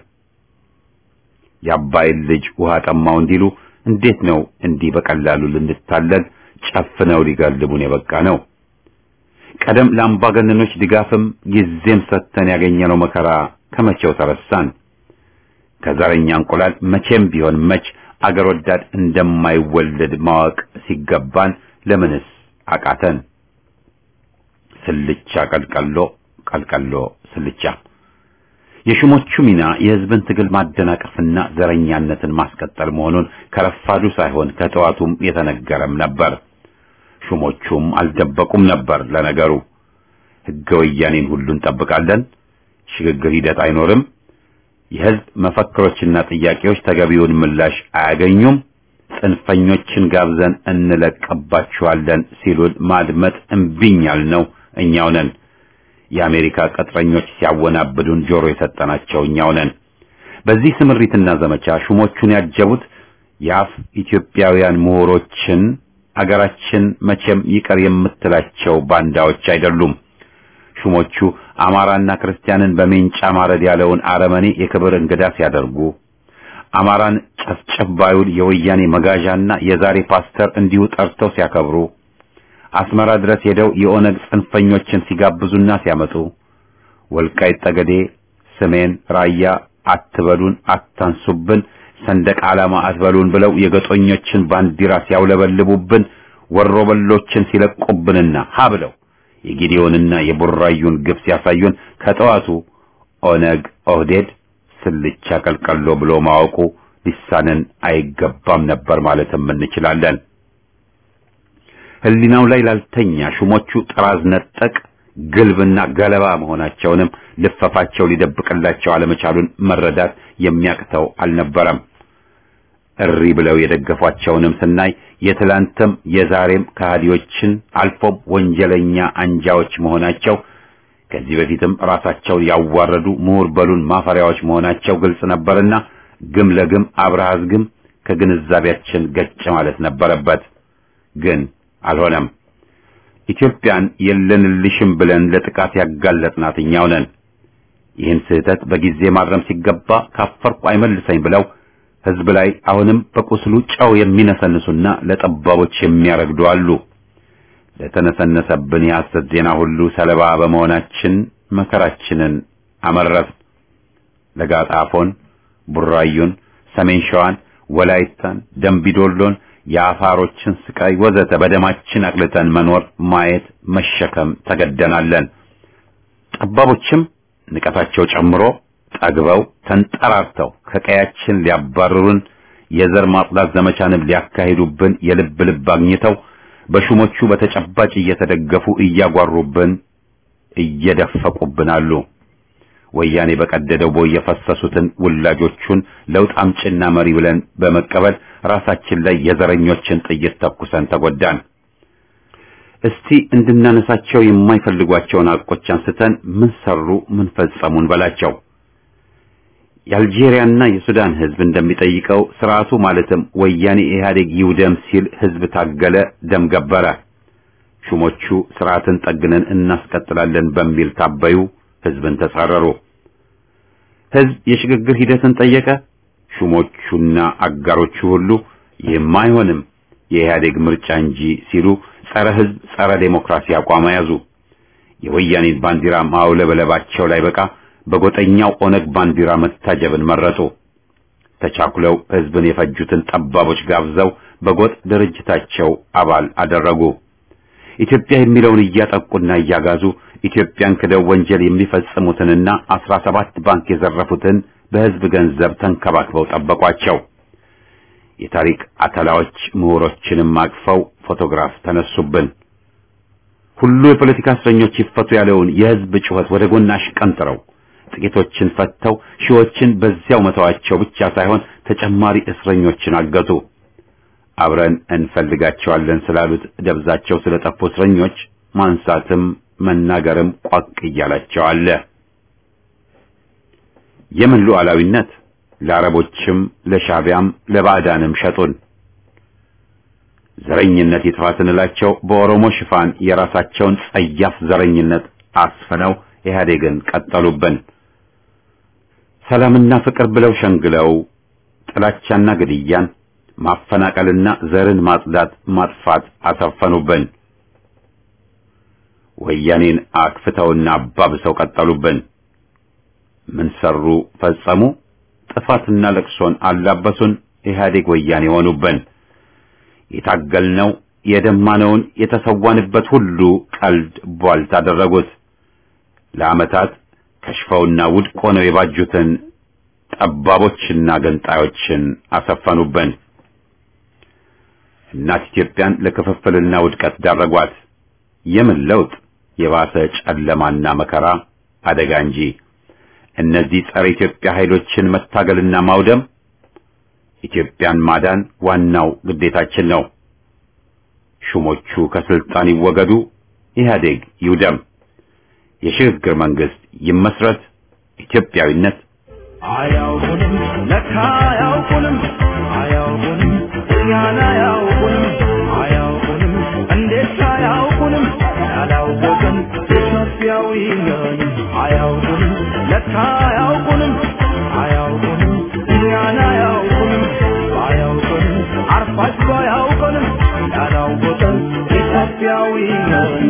የአባይን ልጅ ውሃ ጠማው እንዲሉ እንዴት ነው እንዲህ በቀላሉ ልንታለል ጨፍነው ሊጋልቡን የበቃ ነው? ቀደም ለአምባገነኖች ድጋፍም ጊዜም ሰጥተን ያገኘነው መከራ ከመቼው ተረሳን? ከዘረኛ እንቁላል መቼም ቢሆን መች አገር ወዳድ እንደማይወለድ ማወቅ ሲገባን ለምንስ አቃተን? ስልቻ ቀልቀሎ ቀልቀሎ ስልቻ። የሹሞቹ ሚና የህዝብን ትግል ማደናቀፍና ዘረኛነትን ማስቀጠል መሆኑን ከረፋዱ ሳይሆን ከጠዋቱም የተነገረም ነበር። ሹሞቹም አልደበቁም ነበር። ለነገሩ ህገ ወያኔን ሁሉ እንጠብቃለን፣ ሽግግር ሂደት አይኖርም፣ የህዝብ መፈክሮችና ጥያቄዎች ተገቢውን ምላሽ አያገኙም፣ ጽንፈኞችን ጋብዘን እንለቅባችኋለን ሲሉን ማድመጥ እምቢኛል ነው እኛው ነን። የአሜሪካ ቅጥረኞች ሲያወናብዱን ጆሮ የሰጠናቸው እኛው ነን። በዚህ ስምሪትና ዘመቻ ሹሞቹን ያጀቡት የአፍ ኢትዮጵያውያን ምሁሮችን አገራችን መቼም ይቀር የምትላቸው ባንዳዎች አይደሉም። ሹሞቹ አማራና ክርስቲያንን በሜንጫ ማረድ ያለውን አረመኔ የክብር እንግዳ ሲያደርጉ አማራን ጨፍጨፍ ባዩን የወያኔ መጋዣና የዛሬ ፓስተር እንዲሁ ጠርተው ሲያከብሩ አስመራ ድረስ ሄደው የኦነግ ጽንፈኞችን ሲጋብዙና ሲያመጡ ወልቃይት ጠገዴ፣ ሰሜን ራያ አትበሉን፣ አታንሱብን፣ ሰንደቅ ዓላማ አትበሉን ብለው የገጦኞችን ባንዲራ ሲያውለበልቡብን ወሮበሎችን ሲለቁብንና ሀ ብለው የጊዲዮንና የቡራዩን ግብ ሲያሳዩን ከጠዋቱ ኦነግ ኦህዴድ ስልቻ ቀልቀሎ ብሎ ማወቁ ሊሳንን አይገባም ነበር ማለትም እንችላለን። ህሊናው ላይ ላልተኛ ሹሞቹ ጥራዝ ነጠቅ ግልብና ገለባ መሆናቸውንም ልፈፋቸው ሊደብቅላቸው አለመቻሉን መረዳት የሚያቅተው አልነበረም። እሪ ብለው የደገፏቸውንም ስናይ የትላንትም የዛሬም ከሃዲዎችን አልፎም ወንጀለኛ አንጃዎች መሆናቸው ከዚህ በፊትም ራሳቸውን ያዋረዱ ምሁር በሉን ማፈሪያዎች መሆናቸው ግልጽ ነበርና ግም ለግም አብረሃዝ ግም ከግንዛቤያችን ገጭ ማለት ነበረበት። ግን አልሆነም። ኢትዮጵያን የለንልሽም ብለን ለጥቃት ያጋለጥናት እኛው ነን። ይህን ስህተት በጊዜ ማረም ሲገባ ካፈርኩ አይመልሰኝ ብለው ህዝብ ላይ አሁንም በቁስሉ ጨው የሚነሰንሱና ለጠባቦች የሚያረግዱ አሉ። ለተነሰነሰብን የሐሰት ዜና ሁሉ ሰለባ በመሆናችን መከራችንን አመረር። ለጋጣፎን፣ ቡራዩን፣ ሰሜን ሸዋን፣ ወላይታን፣ ደምቢዶሎን፣ የአፋሮችን ስቃይ ወዘተ በደማችን አቅልጠን መኖር፣ ማየት፣ መሸከም ተገደናለን። ጠባቦችም ንቀታቸው ጨምሮ ጠግበው ተንጠራርተው ከቀያችን ሊያባርሩን የዘር ማጽዳት ዘመቻንም ሊያካሂዱብን የልብ ልብ አግኝተው በሹሞቹ በተጨባጭ እየተደገፉ እያጓሩብን እየደፈቁብን አሉ። ወያኔ በቀደደው ቦይ የፈሰሱትን ውላጆቹን ለውጥ አምጭና መሪ ብለን በመቀበል ራሳችን ላይ የዘረኞችን ጥይት ተኩሰን ተጎዳን። እስቲ እንድናነሳቸው የማይፈልጓቸውን ሐቆች አንስተን ምን ሰሩ፣ ምን ፈጸሙን በላቸው። የአልጄሪያና የሱዳን ህዝብ እንደሚጠይቀው ስርዓቱ ማለትም ወያኔ ኢህአዴግ ይውደም ሲል ህዝብ ታገለ፣ ደም ገበረ። ሹሞቹ ስርዓትን ጠግነን እናስቀጥላለን በሚል ታበዩ፣ ህዝብን ተጻረሩ። ህዝብ የሽግግር ሂደትን ጠየቀ። ሹሞቹና አጋሮቹ ሁሉ ይህም አይሆንም የኢህአዴግ ምርጫ እንጂ ሲሉ ጸረ ህዝብ፣ ጸረ ዴሞክራሲ አቋም ያዙ። የወያኔን ባንዲራ ማውለበለባቸው ላይ በቃ በጎጠኛው ኦነግ ባንዲራ መታጀብን መረጡ። ተቻኩለው ህዝብን የፈጁትን ጠባቦች ጋብዘው በጎጥ ድርጅታቸው አባል አደረጉ። ኢትዮጵያ የሚለውን እያጠቁና እያጋዙ ኢትዮጵያን ክደው ወንጀል የሚፈጽሙትንና አስራ ሰባት ባንክ የዘረፉትን በህዝብ ገንዘብ ተንከባክበው ጠበቋቸው። የታሪክ አተላዎች ምሁሮችንም አቅፈው ፎቶግራፍ ተነሱብን። ሁሉ የፖለቲካ እስረኞች ይፈቱ ያለውን የህዝብ ጩኸት ወደ ጎን አሽቀንጥረው ጥቂቶችን ፈተው ሺዎችን በዚያው መተዋቸው ብቻ ሳይሆን ተጨማሪ እስረኞችን አገቱ። አብረን እንፈልጋቸዋለን ስላሉት ደብዛቸው ስለጠፉ እስረኞች ማንሳትም መናገርም ቋቅ እያላቸው አለ። የምን ሉዓላዊነት ለአረቦችም ለሻቢያም ለባዕዳንም ሸጡን። ዘረኝነት ይጥፋ ስንላቸው በኦሮሞ ሽፋን የራሳቸውን ጸያፍ ዘረኝነት አስፍነው ኢህአዴግን ቀጠሉብን። ሰላምና ፍቅር ብለው ሸንግለው ጥላቻና ግድያን ማፈናቀልና ዘርን ማጽዳት ማጥፋት አሰፈኑብን። ወያኔን አክፍተውና አባብሰው ቀጠሉብን። ምን ሰሩ ፈጸሙ? ጥፋትና ለቅሶን አላበሱን። ኢህአዴግ ወያኔ ሆኑብን። የታገልነው የደማነውን የተሰዋንበት ሁሉ ቀልድ ቧልት አደረጉት። ለዓመታት ከሽፈውና ውድቅ ሆነው የባጁትን ጠባቦችና ገንጣዮችን አሰፈኑብን። እናት ኢትዮጵያን ለክፍፍልና ውድቀት ዳረጓት። የምን ለውጥ? የባሰ ጨለማና መከራ አደጋ እንጂ። እነዚህ ጸረ ኢትዮጵያ ኃይሎችን መታገልና ማውደም ኢትዮጵያን ማዳን ዋናው ግዴታችን ነው። ሹሞቹ ከስልጣን ይወገዱ፣ ኢህአዴግ ይውደም፣ የሽግግር መንግስት ይመስረት፣ ኢትዮጵያዊነት አያውቁንም ለካ አያውቁንም አያውቁንም እኛን አያውቁንም አያውቁንም እንዴት አያውቁንም ያላወቅን ኢትዮጵያዊ ነን አያውቁንም ለካ አያውቁንም አያውቁንም እኛን አያውቁንም አያውቁንም አርፋችሁ አያውቁንም ያላወቅን ኢትዮጵያዊ ነን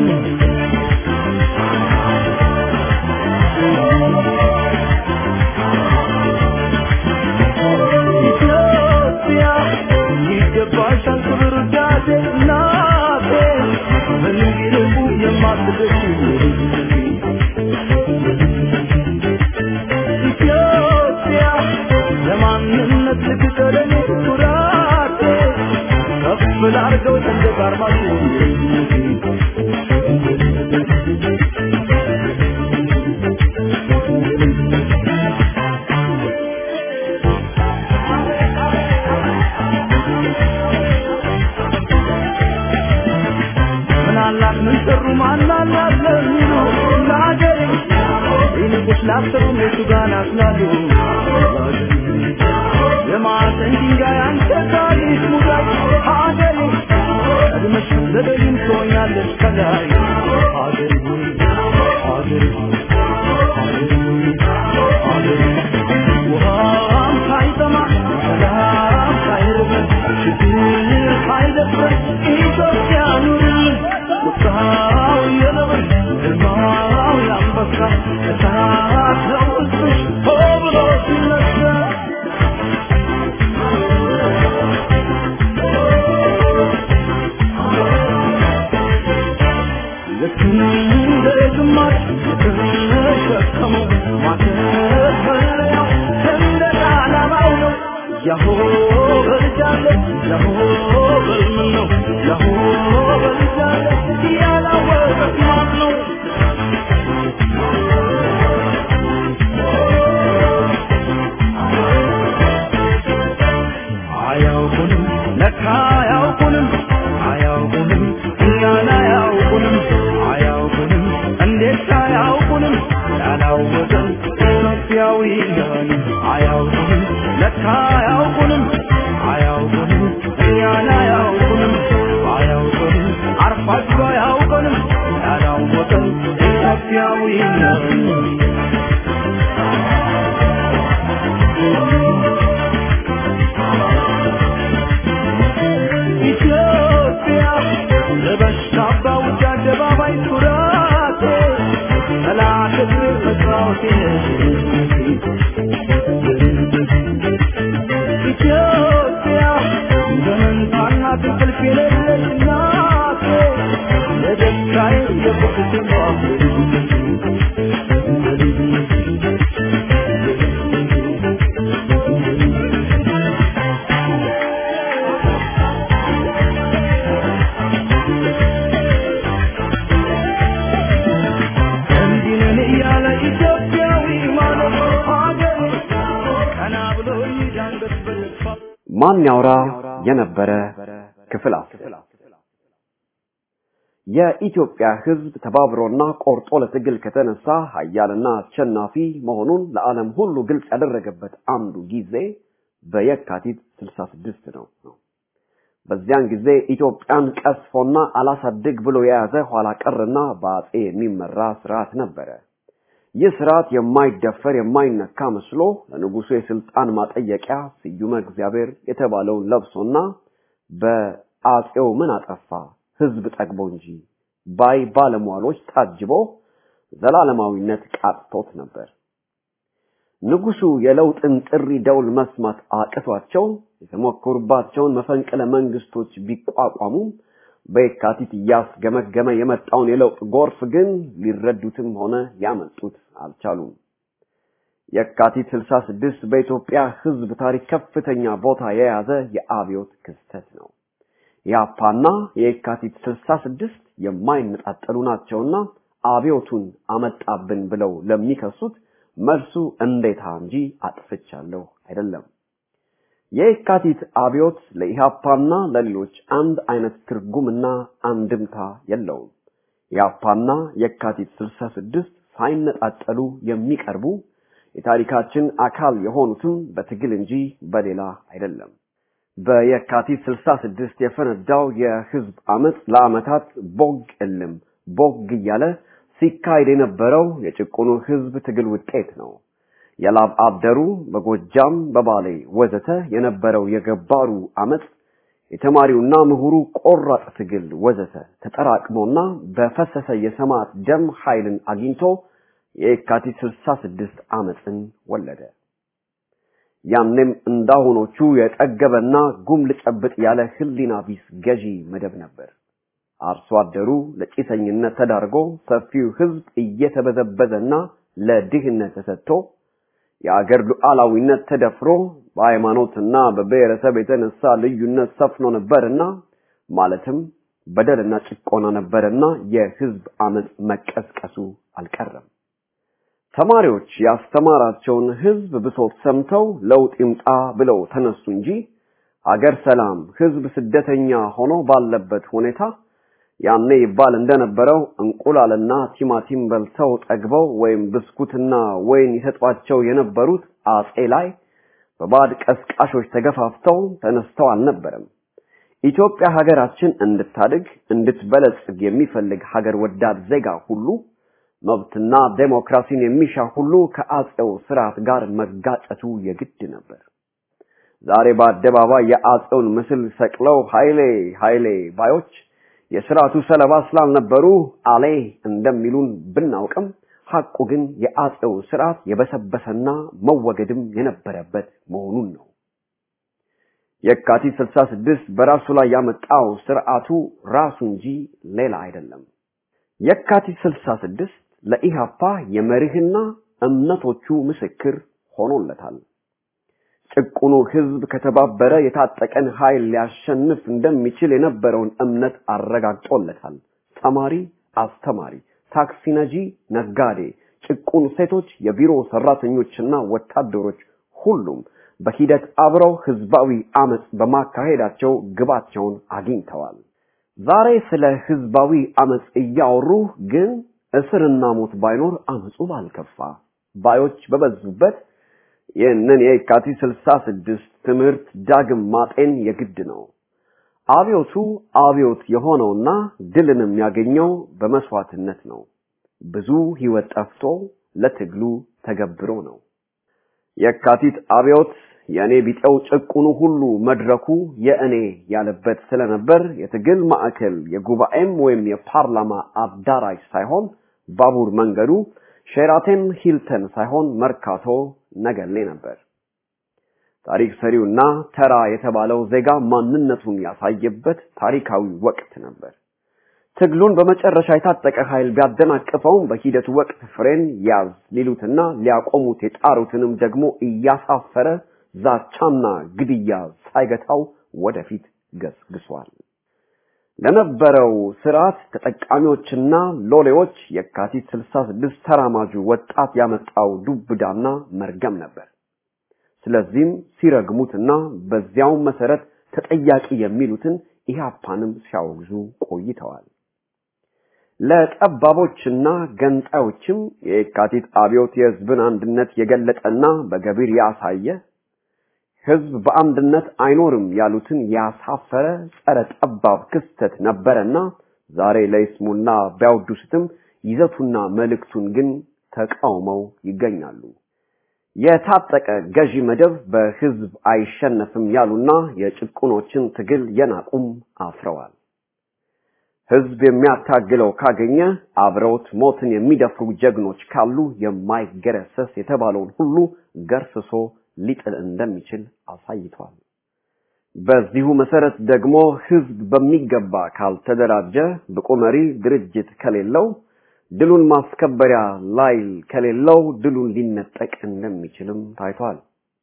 ኢትዮጵያ ይገባሻል ክብር ውዳሴ እናቴ በንግርቡ የማትደርሱ ኢትዮጵያ ለማንነት ልትቀደም ኩራቴ ከፍ ላርገው ሰንደቅ ዓርማችሁ ምናላት ምን ሰሩ ማናላት ለሚሉ ለሀገሬ ይልቁስ ላሰሩ የቱ ጋር ናስላሉ የማዕዘን ድንጋይ አንተ ታሪክ ሙዳይ ሀገሬ ቀድመሽ ዘገይም ትሆኛለሽ ከላይ ሀገሬ ሆይ ሀገሬ ሆይ ሀገሬ ሆይ ሀገሬ ውሃም ሳይጠማ ሰላም ሳይርበን ችግር ሳይደፍረን ኢትዮጵያ ኑርልን ቁጣው የነብር ግርማው የአንበሳ እሳት ነው ውስጥሽ ሆ ብሎ ሲነሳ ልክ እንደ ግማሽ የተሸከመው ማተፈለያው ሰንደቅ ዓላማው ነው። ያሆ በልጃለሁ ያሆ በልምን ነው ያሆ በል አያውቁንም ለካ አያውቁንም አያውቁንም እኛን አያውቁንም አያውቁንም አርፋችሁ አያውቁንም ያላወቅን ኢትዮጵያዊ ነን ኢትዮጵያ ለበሽታ በውጭ አደባባይ ኩራቴ ጠላት እግር መስራቴ ኢትዮጵያ በመንታና እንቅልፍ የሌለች እናቴ ለደስታዬ የቁርስ እንዲህ ነን እያለ ኢትዮጵያዊ ማለት ሀገር ቀና ብሎ ይዳንበት በተስፋ ማን ያውራ የነበረ ክፍል አስር የኢትዮጵያ ሕዝብ ተባብሮና ቆርጦ ለትግል ከተነሳ ኃያልና አሸናፊ መሆኑን ለዓለም ሁሉ ግልጽ ያደረገበት አንዱ ጊዜ በየካቲት 66 ነው ነው። በዚያን ጊዜ ኢትዮጵያን ቀስፎና አላሳድግ ብሎ የያዘ ኋላ ቀርና በአጼ የሚመራ ስርዓት ነበረ። ይህ ስርዓት የማይደፈር የማይነካ መስሎ ለንጉሱ የስልጣን ማጠየቂያ ስዩመ እግዚአብሔር የተባለውን ለብሶና በአጼው ምን አጠፋ ህዝብ ጠግቦ እንጂ ባይ ባለሟሎች ታጅቦ ዘላለማዊነት ቃጥቶት ነበር። ንጉሱ የለውጥን ጥሪ ደውል መስማት አቅቷቸው የተሞከሩባቸውን መፈንቅለ መንግስቶች ቢቋቋሙም በየካቲት እያስገመገመ የመጣውን የለውጥ ጎርፍ ግን ሊረዱትም ሆነ ሊያመልጡት አልቻሉም። የካቲት 66 በኢትዮጵያ ህዝብ ታሪክ ከፍተኛ ቦታ የያዘ የአብዮት ክስተት ነው። የአፓና የካቲት 66 የማይነጣጠሉ ናቸውና አብዮቱን አመጣብን ብለው ለሚከሱት መልሱ እንዴታ እንጂ አጥፍቻለሁ አይደለም። የካቲት አብዮት ለኢሃፓና ለሌሎች አንድ አይነት ትርጉምና አንድምታ የለውም። የአፓና የካቲት 66 ሳይነጣጠሉ የሚቀርቡ የታሪካችን አካል የሆኑትም በትግል እንጂ በሌላ አይደለም። በየካቲት 66 የፈነዳው የህዝብ አመፅ ለአመታት ቦግ እልም ቦግ እያለ ሲካሄድ የነበረው የጭቁኑ ህዝብ ትግል ውጤት ነው። የላብ አብደሩ በጎጃም በባሌ ወዘተ የነበረው የገባሩ አመፅ የተማሪውና ምሁሩ ቆራጥ ትግል ወዘተ ተጠራቅሞና በፈሰሰ የሰማዕት ደም ኃይልን አግኝቶ የካቲት 66 አመፅን ወለደ። ያኔም እንዳሁኖቹ የጠገበና ጉም ልጨብጥ ያለ ህሊና ቢስ ገዢ መደብ ነበር። አርሶ አደሩ ለጭሰኝነት ተዳርጎ ሰፊው ህዝብ እየተበዘበዘና ለድህነት ተሰጥቶ የአገር ሉዓላዊነት ተደፍሮ በሃይማኖትና በብሔረሰብ የተነሳ ልዩነት ሰፍኖ ነበርና ማለትም በደልና ጭቆና ነበርና የህዝብ አመፅ መቀስቀሱ አልቀረም። ተማሪዎች ያስተማራቸውን ህዝብ ብሶት ሰምተው ለውጥ ይምጣ ብለው ተነሱ እንጂ አገር ሰላም፣ ህዝብ ስደተኛ ሆኖ ባለበት ሁኔታ ያኔ ይባል እንደነበረው እንቁላልና ቲማቲም በልተው ጠግበው ወይም ብስኩትና ወይን ይሰጧቸው የነበሩት አጼ ላይ በባዕድ ቀስቃሾች ተገፋፍተው ተነስተው አልነበረም። ኢትዮጵያ ሀገራችን እንድታድግ እንድትበለጽግ የሚፈልግ ሀገር ወዳድ ዜጋ ሁሉ መብትና ዴሞክራሲን የሚሻ ሁሉ ከአጼው ስርዓት ጋር መጋጨቱ የግድ ነበር። ዛሬ በአደባባይ የአጼውን ምስል ሰቅለው ኃይሌ ኃይሌ ባዮች የስርዓቱ ሰለባ ስላልነበሩ አሌ እንደሚሉን ብናውቅም ሐቁ ግን የአጼው ስርዓት የበሰበሰና መወገድም የነበረበት መሆኑን ነው። የካቲት 66 በራሱ ላይ ያመጣው ስርዓቱ ራሱ እንጂ ሌላ አይደለም። የካቲት 66 ለኢሃፓ የመርህና እምነቶቹ ምስክር ሆኖለታል። ጭቁኑ ህዝብ ከተባበረ የታጠቀን ኃይል ሊያሸንፍ እንደሚችል የነበረውን እምነት አረጋግጦለታል። ተማሪ፣ አስተማሪ፣ ታክሲ ነጂ፣ ነጋዴ፣ ጭቁን ሴቶች፣ የቢሮ ሰራተኞችና ወታደሮች ሁሉም በሂደት አብረው ህዝባዊ አመፅ በማካሄዳቸው ግባቸውን አግኝተዋል። ዛሬ ስለ ህዝባዊ አመፅ እያወሩ ግን እስርና ሞት ባይኖር አመፁ ባልከፋ ባዮች በበዙበት ይህንን የካቲት ስልሳ ስድስት ትምህርት ዳግም ማጤን የግድ ነው። አብዮቱ አብዮት የሆነውና ድልን የሚያገኘው በመስዋዕትነት ነው። ብዙ ህይወት ጠፍቶ ለትግሉ ተገብሮ ነው። የካቲት አብዮት የእኔ ቢጤው ጭቁኑ ሁሉ መድረኩ የእኔ ያለበት ስለነበር የትግል ማዕከል የጉባኤም ወይም የፓርላማ አዳራሽ ሳይሆን ባቡር መንገዱ ሼራተን ሂልተን ሳይሆን መርካቶ ነገሌ ነበር። ታሪክ ሰሪውና ተራ የተባለው ዜጋ ማንነቱን ያሳየበት ታሪካዊ ወቅት ነበር። ትግሉን በመጨረሻ የታጠቀ ኃይል ቢያደናቅፈውም በሂደቱ ወቅት ፍሬን ያዝ ሊሉትና ሊያቆሙት የጣሩትንም ደግሞ እያሳፈረ ዛቻና ግድያ ሳይገታው ወደፊት ገስግሷል። ለነበረው ስርዓት ተጠቃሚዎችና ሎሌዎች የካቲት 66 ተራማጁ ወጣት ያመጣው ዱብዳና መርገም ነበር። ስለዚህም ሲረግሙትና በዚያው መሰረት ተጠያቂ የሚሉትን ኢህአፓንም ሲያወግዙ ቆይተዋል። ለጠባቦችና ገንጣዮችም የካቲት አብዮት የህዝብን አንድነት የገለጠና በገቢር ያሳየ ህዝብ በአንድነት አይኖርም ያሉትን ያሳፈረ ጸረ ጠባብ ክስተት ነበረና ዛሬ ለይስሙና ቢያወድሱትም ይዘቱና መልእክቱን ግን ተቃውመው ይገኛሉ። የታጠቀ ገዢ መደብ በህዝብ አይሸነፍም ያሉና የጭቁኖችን ትግል የናቁም አፍረዋል። ህዝብ የሚያታግለው ካገኘ አብረውት ሞትን የሚደፍሩ ጀግኖች ካሉ የማይገረሰስ የተባለውን ሁሉ ገርስሶ ሊጥል እንደሚችል አሳይቷል። በዚሁ መሰረት ደግሞ ህዝብ በሚገባ ካልተደራጀ ብቁ መሪ ድርጅት ከሌለው ድሉን ማስከበሪያ ላይል ከሌለው ድሉን ሊነጠቅ እንደሚችልም ታይቷል።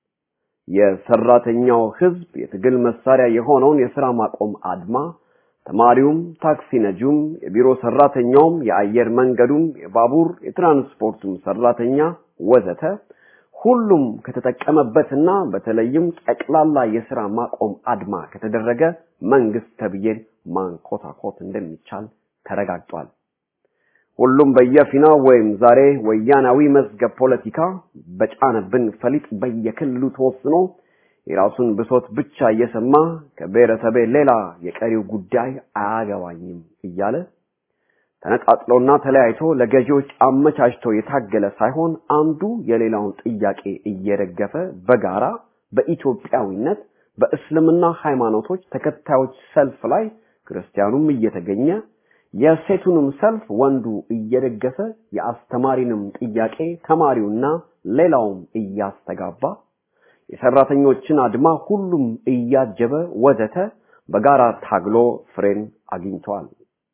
የሰራተኛው ህዝብ የትግል መሳሪያ የሆነውን የስራ ማቆም አድማ ተማሪውም፣ ታክሲ ነጂውም፣ የቢሮ ሰራተኛውም፣ የአየር መንገዱም፣ የባቡር የትራንስፖርቱም ሰራተኛ ወዘተ ሁሉም ከተጠቀመበትና በተለይም ጠቅላላ የስራ ማቆም አድማ ከተደረገ መንግስት ተብዬን ማንኮታኮት እንደሚቻል ተረጋግጧል። ሁሉም በየፊናው ወይም ዛሬ ወያናዊ መዝገብ ፖለቲካ በጫነብን ፈሊጥ በየክልሉ ተወስኖ የራሱን ብሶት ብቻ እየሰማ ከብሔረሰቤ ሌላ የቀሪው ጉዳይ አያገባኝም እያለ ተነጣጥሎና ተለያይቶ ለገዢዎች አመቻችቶ የታገለ ሳይሆን አንዱ የሌላውን ጥያቄ እየደገፈ በጋራ በኢትዮጵያዊነት በእስልምና ሃይማኖቶች ተከታዮች ሰልፍ ላይ ክርስቲያኑም እየተገኘ የሴቱንም ሰልፍ ወንዱ እየደገፈ የአስተማሪንም ጥያቄ ተማሪውና ሌላውም እያስተጋባ የሰራተኞችን አድማ ሁሉም እያጀበ ወዘተ በጋራ ታግሎ ፍሬን አግኝቷል።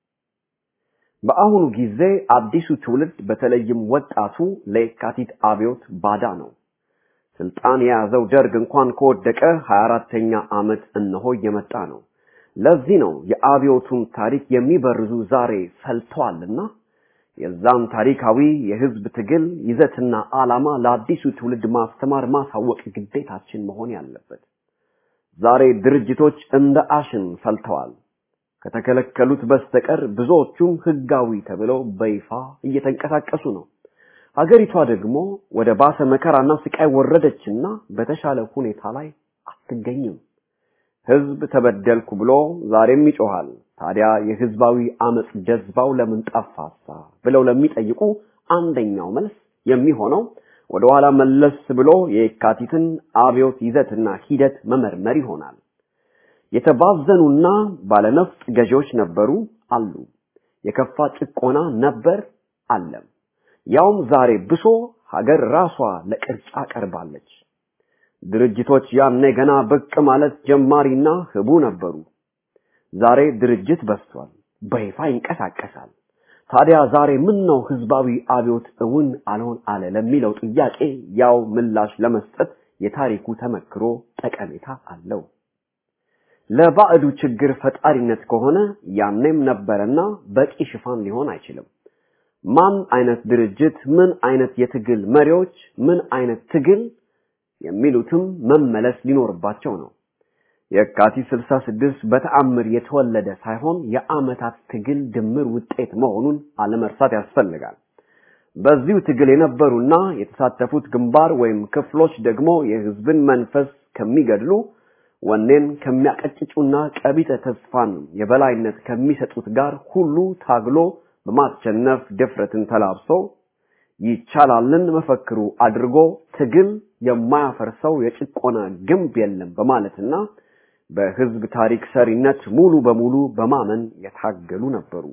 በአሁኑ ጊዜ አዲሱ ትውልድ በተለይም ወጣቱ ለየካቲት አብዮት ባዳ ነው። ስልጣን የያዘው ደርግ እንኳን ከወደቀ 24ተኛ ዓመት እነሆ እየመጣ ነው። ለዚህ ነው የአብዮቱን ታሪክ የሚበርዙ ዛሬ ፈልተዋልና የዛን ታሪካዊ የህዝብ ትግል ይዘትና ዓላማ ለአዲሱ ትውልድ ማስተማር ማሳወቅ ግዴታችን መሆን ያለበት። ዛሬ ድርጅቶች እንደ አሽን ፈልተዋል። ከተከለከሉት በስተቀር ብዙዎቹም ህጋዊ ተብለው በይፋ እየተንቀሳቀሱ ነው። ሀገሪቷ ደግሞ ወደ ባሰ መከራና ስቃይ ወረደችና በተሻለ ሁኔታ ላይ አትገኝም። ህዝብ ተበደልኩ ብሎ ዛሬም ይጮሃል። ታዲያ የህዝባዊ አመጽ ጀዝባው ለምን ጠፋሳ ብለው ለሚጠይቁ አንደኛው መልስ የሚሆነው ወደ ኋላ መለስ ብሎ የካቲትን አብዮት ይዘትና ሂደት መመርመር ይሆናል። የተባዘኑና ባለነፍጥ ገዢዎች ነበሩ አሉ። የከፋ ጭቆና ነበር አለም። ያውም ዛሬ ብሶ ሀገር ራሷ ለቅርጫ ቀርባለች። ድርጅቶች ያኔ ገና ብቅ ማለት ጀማሪና ህቡ ነበሩ። ዛሬ ድርጅት በስቷል፣ በይፋ ይንቀሳቀሳል። ታዲያ ዛሬ ምን ነው ህዝባዊ አብዮት እውን አልሆን አለ ለሚለው ጥያቄ ያው ምላሽ ለመስጠት የታሪኩ ተመክሮ ጠቀሜታ አለው። ለባዕዱ ችግር ፈጣሪነት ከሆነ ያኔም ነበረና በቂ ሽፋን ሊሆን አይችልም። ማን አይነት ድርጅት፣ ምን አይነት የትግል መሪዎች፣ ምን አይነት ትግል የሚሉትም መመለስ ሊኖርባቸው ነው። የካቲት 66 በተአምር የተወለደ ሳይሆን የአመታት ትግል ድምር ውጤት መሆኑን አለመርሳት ያስፈልጋል። በዚሁ ትግል የነበሩና የተሳተፉት ግንባር ወይም ክፍሎች ደግሞ የህዝብን መንፈስ ከሚገድሉ ወኔን ከሚያቀጭጩና ቀቢጠ ተስፋን የበላይነት ከሚሰጡት ጋር ሁሉ ታግሎ በማሸነፍ ድፍረትን ተላብሶ ይቻላልን መፈክሩ አድርጎ ትግል የማያፈርሰው የጭቆና ግንብ የለም በማለትና በህዝብ ታሪክ ሰሪነት ሙሉ በሙሉ በማመን የታገሉ ነበሩ።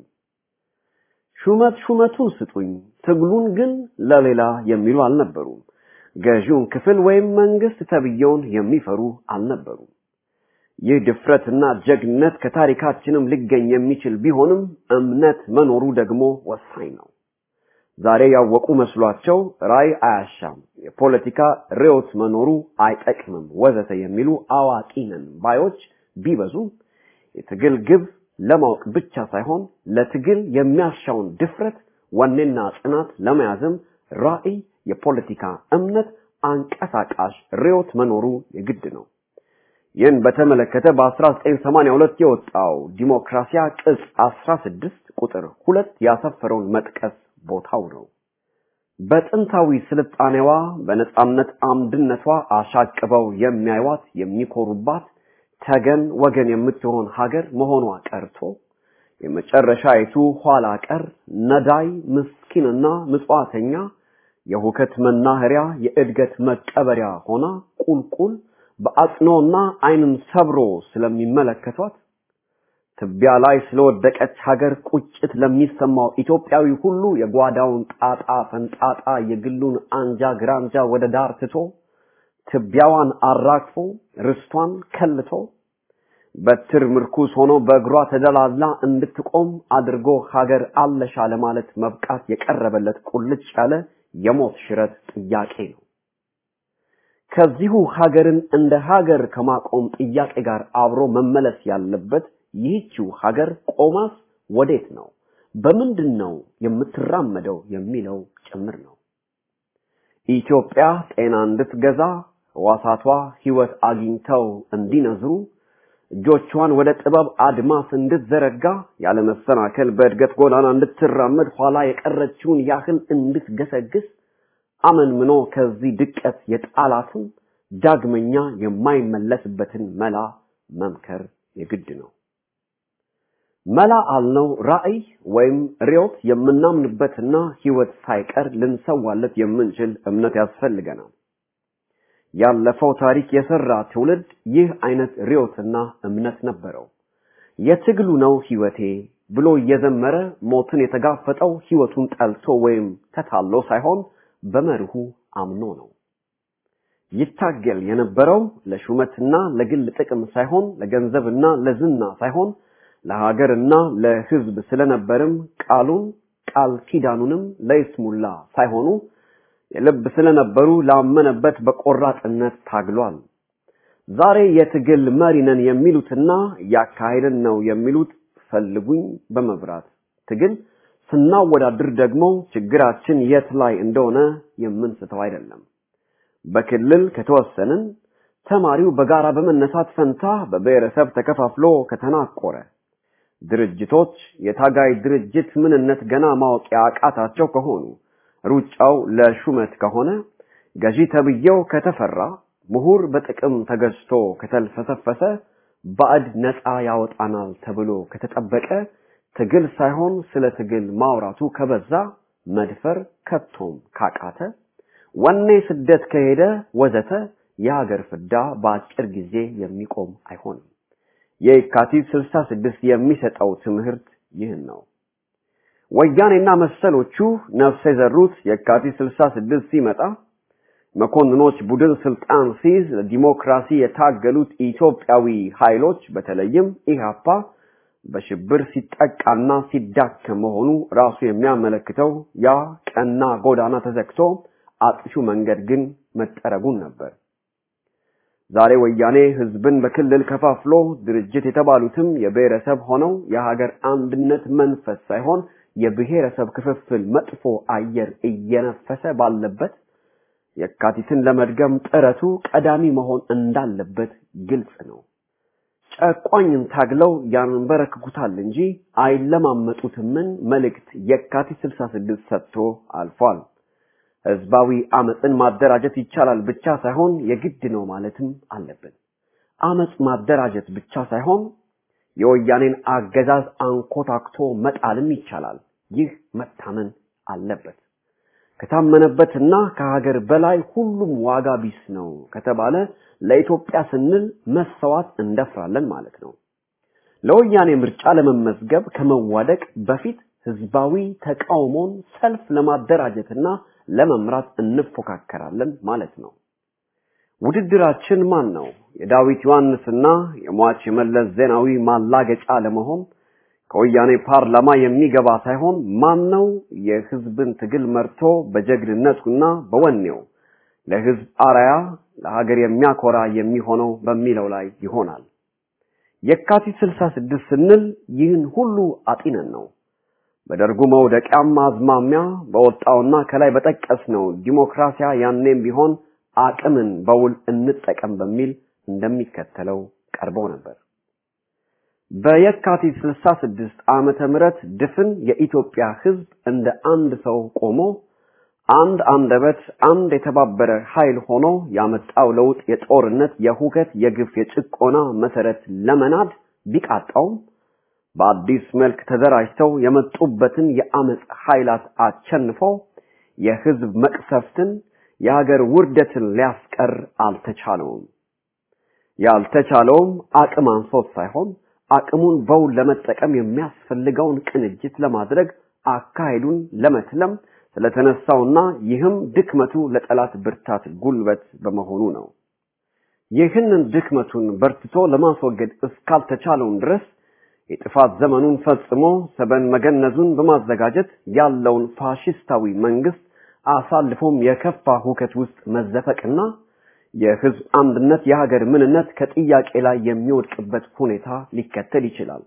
ሹመት ሹመቱን ስጡኝ፣ ትግሉን ግን ለሌላ የሚሉ አልነበሩም። ገዢውን ክፍል ወይም መንግስት ተብየውን የሚፈሩ አልነበሩም። ይህ ድፍረትና ጀግነት ከታሪካችንም ሊገኝ የሚችል ቢሆንም እምነት መኖሩ ደግሞ ወሳኝ ነው። ዛሬ ያወቁ መስሏቸው ራይ አያሻም፣ የፖለቲካ ርዕዮት መኖሩ አይጠቅምም፣ ወዘተ የሚሉ አዋቂ ነን ባዮች ቢበዙም የትግል ግብ ለማወቅ ብቻ ሳይሆን ለትግል የሚያሻውን ድፍረት፣ ወኔና ጽናት ለመያዝም ራዕይ፣ የፖለቲካ እምነት፣ አንቀሳቃሽ ርዕዮት መኖሩ የግድ ነው። ይህን በተመለከተ በ1982 የወጣው ዲሞክራሲያ ቅጽ 16 ቁጥር ሁለት ያሰፈረውን መጥቀስ ቦታው ነው። በጥንታዊ ስልጣኔዋ በነጻነት አምድነቷ አሻቅበው የሚያዩዋት የሚኮሩባት ተገን ወገን የምትሆን ሀገር መሆኗ ቀርቶ የመጨረሻይቱ ኋላ ቀር ነዳይ ምስኪንና ምጽዋተኛ የሁከት መናኸሪያ የእድገት መቀበሪያ ሆና ቁልቁል በአጽኖና ዓይንን ሰብሮ ስለሚመለከቷት ትቢያ ላይ ስለወደቀች ሀገር ቁጭት ለሚሰማው ኢትዮጵያዊ ሁሉ የጓዳውን ጣጣ ፈንጣጣ የግሉን አንጃ ግራንጃ ወደ ዳር ትቶ ትቢያዋን አራግፎ ርስቷን ከልቶ በትር ምርኩስ ሆኖ በእግሯ ተደላላ እንድትቆም አድርጎ ሀገር አለሻ ለማለት መብቃት የቀረበለት ቁልጭ ያለ የሞት ሽረት ጥያቄ ነው። ከዚሁ ሀገርን እንደ ሀገር ከማቆም ጥያቄ ጋር አብሮ መመለስ ያለበት ይህችው ሀገር ቆማስ ወዴት ነው፣ በምንድን ነው የምትራመደው የሚለው ጭምር ነው። ኢትዮጵያ ጤና እንድትገዛ ሕዋሳቷ ሕይወት አግኝተው እንዲነዝሩ እጆቿን ወደ ጥበብ አድማስ እንድትዘረጋ ያለመሰናከል በእድገት ጎዳና እንድትራመድ ኋላ የቀረችውን ያህል እንድትገሰግስ አመንምኖ ከዚህ ድቀት የጣላትን ዳግመኛ የማይመለስበትን መላ መምከር የግድ ነው። መላ አልነው ራዕይ ወይም ርዕዮት የምናምንበትና ሕይወት ሳይቀር ልንሰዋለት የምንችል እምነት ያስፈልገናል። ያለፈው ታሪክ የሰራ ትውልድ ይህ አይነት ርዕዮትና እምነት ነበረው። የትግሉ ነው ሕይወቴ ብሎ እየዘመረ ሞትን የተጋፈጠው ሕይወቱን ጠልቶ ወይም ተታሎ ሳይሆን በመርሁ አምኖ ነው። ይታገል የነበረው ለሹመትና ለግል ጥቅም ሳይሆን ለገንዘብና ለዝና ሳይሆን ለሀገርና ለሕዝብ ስለነበርም ቃሉን ቃል ኪዳኑንም ለይስሙላ ሳይሆኑ የልብ ስለነበሩ ላመነበት በቆራጥነት ታግሏል። ዛሬ የትግል መሪ ነን የሚሉትና እያካሄድን ነው የሚሉት ፈልጉኝ በመብራት ትግል ስናወዳድር ደግሞ ችግራችን የት ላይ እንደሆነ የምንስተው አይደለም። በክልል ከተወሰንን ተማሪው በጋራ በመነሳት ፈንታ በብሔረሰብ ተከፋፍሎ ከተናቆረ ድርጅቶች የታጋይ ድርጅት ምንነት ገና ማወቅ ያቃታቸው ከሆኑ ሩጫው ለሹመት ከሆነ ገዢ ተብዬው ከተፈራ ምሁር በጥቅም ተገዝቶ ከተልፈሰፈሰ ባዕድ ነፃ ያወጣናል ተብሎ ከተጠበቀ ትግል ሳይሆን ስለ ትግል ማውራቱ ከበዛ መድፈር ከቶም ካቃተ ወኔ ስደት ከሄደ ወዘተ የሀገር ፍዳ በአጭር ጊዜ የሚቆም አይሆንም። የካቲት 66 የሚሰጠው ትምህርት ይህን ነው። ወያኔና መሰሎቹ ነፍስ የዘሩት የካቲት 66 ሲመጣ መኮንኖች ቡድን ስልጣን ሲይዝ ለዲሞክራሲ የታገሉት ኢትዮጵያዊ ኃይሎች በተለይም ኢህአፓ በሽብር ሲጠቃና ሲዳከም መሆኑ ራሱ የሚያመለክተው ያ ቀና ጎዳና ተዘግቶ አጥፊው መንገድ ግን መጠረጉን ነበር። ዛሬ ወያኔ ህዝብን በክልል ከፋፍሎ ድርጅት የተባሉትም የብሔረሰብ ሆነው የሀገር አንድነት መንፈስ ሳይሆን የብሔረሰብ ክፍፍል መጥፎ አየር እየነፈሰ ባለበት የካቲትን ለመድገም ጥረቱ ቀዳሚ መሆን እንዳለበት ግልጽ ነው። ጨቋኝን ታግለው ያንበረክኩታል እንጂ አይለማመጡትምን መልእክት የካቲት 66 ሰጥቶ አልፏል። ህዝባዊ አመፅን ማደራጀት ይቻላል ብቻ ሳይሆን የግድ ነው ማለትም አለብን። አመፅ ማደራጀት ብቻ ሳይሆን የወያኔን አገዛዝ አንኮታክቶ መጣልም ይቻላል። ይህ መታመን አለበት። ከታመነበትና ከሀገር በላይ ሁሉም ዋጋ ቢስ ነው ከተባለ ለኢትዮጵያ ስንል መሰዋት እንደፍራለን ማለት ነው። ለወያኔ ምርጫ ለመመዝገብ ከመዋደቅ በፊት ህዝባዊ ተቃውሞን ሰልፍ ለማደራጀትና ለመምራት እንፎካከራለን ማለት ነው። ውድድራችን ማን ነው? የዳዊት ዮሐንስና የሟች የመለስ ዜናዊ ማላገጫ ለመሆን ከወያኔ ፓርላማ የሚገባ ሳይሆን ማን ነው የህዝብን ትግል መርቶ በጀግንነቱና በወኔው ለህዝብ አራያ ለሀገር የሚያኮራ የሚሆነው በሚለው ላይ ይሆናል። የካቲት 66 ስንል ይህን ሁሉ አጢነን ነው። በደርጉ መውደቂያም አዝማሚያ በወጣውና ከላይ በጠቀስነው ዲሞክራሲያ ያኔም ቢሆን አቅምን በውል እንጠቀም በሚል እንደሚከተለው ቀርበው ነበር። በየካቲት 66 ዓመተ ምህረት ድፍን የኢትዮጵያ ህዝብ እንደ አንድ ሰው ቆሞ አንድ አንደበት አንድ የተባበረ ኃይል ሆኖ ያመጣው ለውጥ የጦርነት፣ የሁከት፣ የግፍ፣ የጭቆና መሰረት ለመናድ ቢቃጣውም በአዲስ መልክ ተደራጅተው የመጡበትን የአመፅ ኃይላት አቸንፈው የህዝብ መቅሰፍትን የሀገር ውርደትን ሊያስቀር አልተቻለውም። ያልተቻለውም አቅም አንሶት ሳይሆን አቅሙን በውል ለመጠቀም የሚያስፈልገውን ቅንጅት ለማድረግ አካሄዱን ለመትለም ስለተነሳውና ይህም ድክመቱ ለጠላት ብርታት ጉልበት በመሆኑ ነው። ይህንን ድክመቱን በርትቶ ለማስወገድ እስካልተቻለውን ድረስ የጥፋት ዘመኑን ፈጽሞ ሰበን መገነዙን በማዘጋጀት ያለውን ፋሽስታዊ መንግስት አሳልፎም የከፋ ሁከት ውስጥ መዘፈቅና የህዝብ አንድነት የሀገር ምንነት ከጥያቄ ላይ የሚወድቅበት ሁኔታ ሊከተል ይችላል።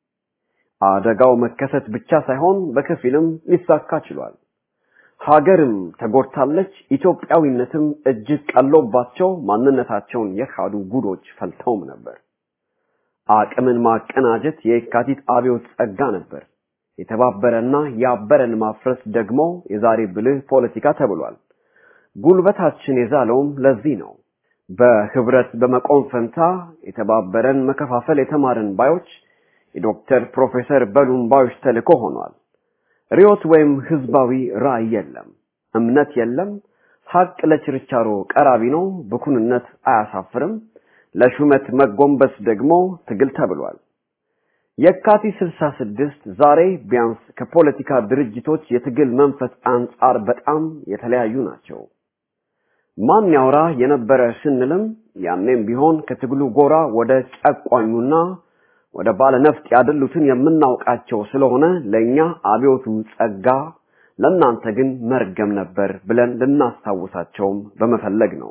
አደጋው መከሰት ብቻ ሳይሆን በከፊልም ሊሳካ ችሏል። ሀገርም ተጎድታለች፣ ኢትዮጵያዊነትም እጅግ ቀሎባቸው ማንነታቸውን የካዱ ጉዶች ፈልተውም ነበር። አቅምን ማቀናጀት የካቲት አብዮት ጸጋ ነበር። የተባበረና ያበረን ማፍረስ ደግሞ የዛሬ ብልህ ፖለቲካ ተብሏል። ጉልበታችን የዛለውም ለዚህ ነው። በህብረት በመቆም ፈንታ የተባበረን መከፋፈል የተማርን ባዮች የዶክተር ፕሮፌሰር በሉም ባዮች ተልእኮ ሆኗል። ሪዮት ወይም ህዝባዊ ራዕይ የለም፣ እምነት የለም። ሀቅ ለችርቻሮ ቀራቢ ነው፣ ብኩንነት አያሳፍርም። ለሹመት መጎንበስ ደግሞ ትግል ተብሏል። የካቲት 66 ዛሬ ቢያንስ ከፖለቲካ ድርጅቶች የትግል መንፈስ አንጻር በጣም የተለያዩ ናቸው። ማን ያውራ የነበረ ስንልም ያኔም ቢሆን ከትግሉ ጎራ ወደ ጨቋኙና ወደ ባለነፍጥ ያደሉትን የምናውቃቸው ስለሆነ ለኛ አብዮቱ ጸጋ፣ ለእናንተ ግን መርገም ነበር ብለን ልናስታውሳቸውም በመፈለግ ነው።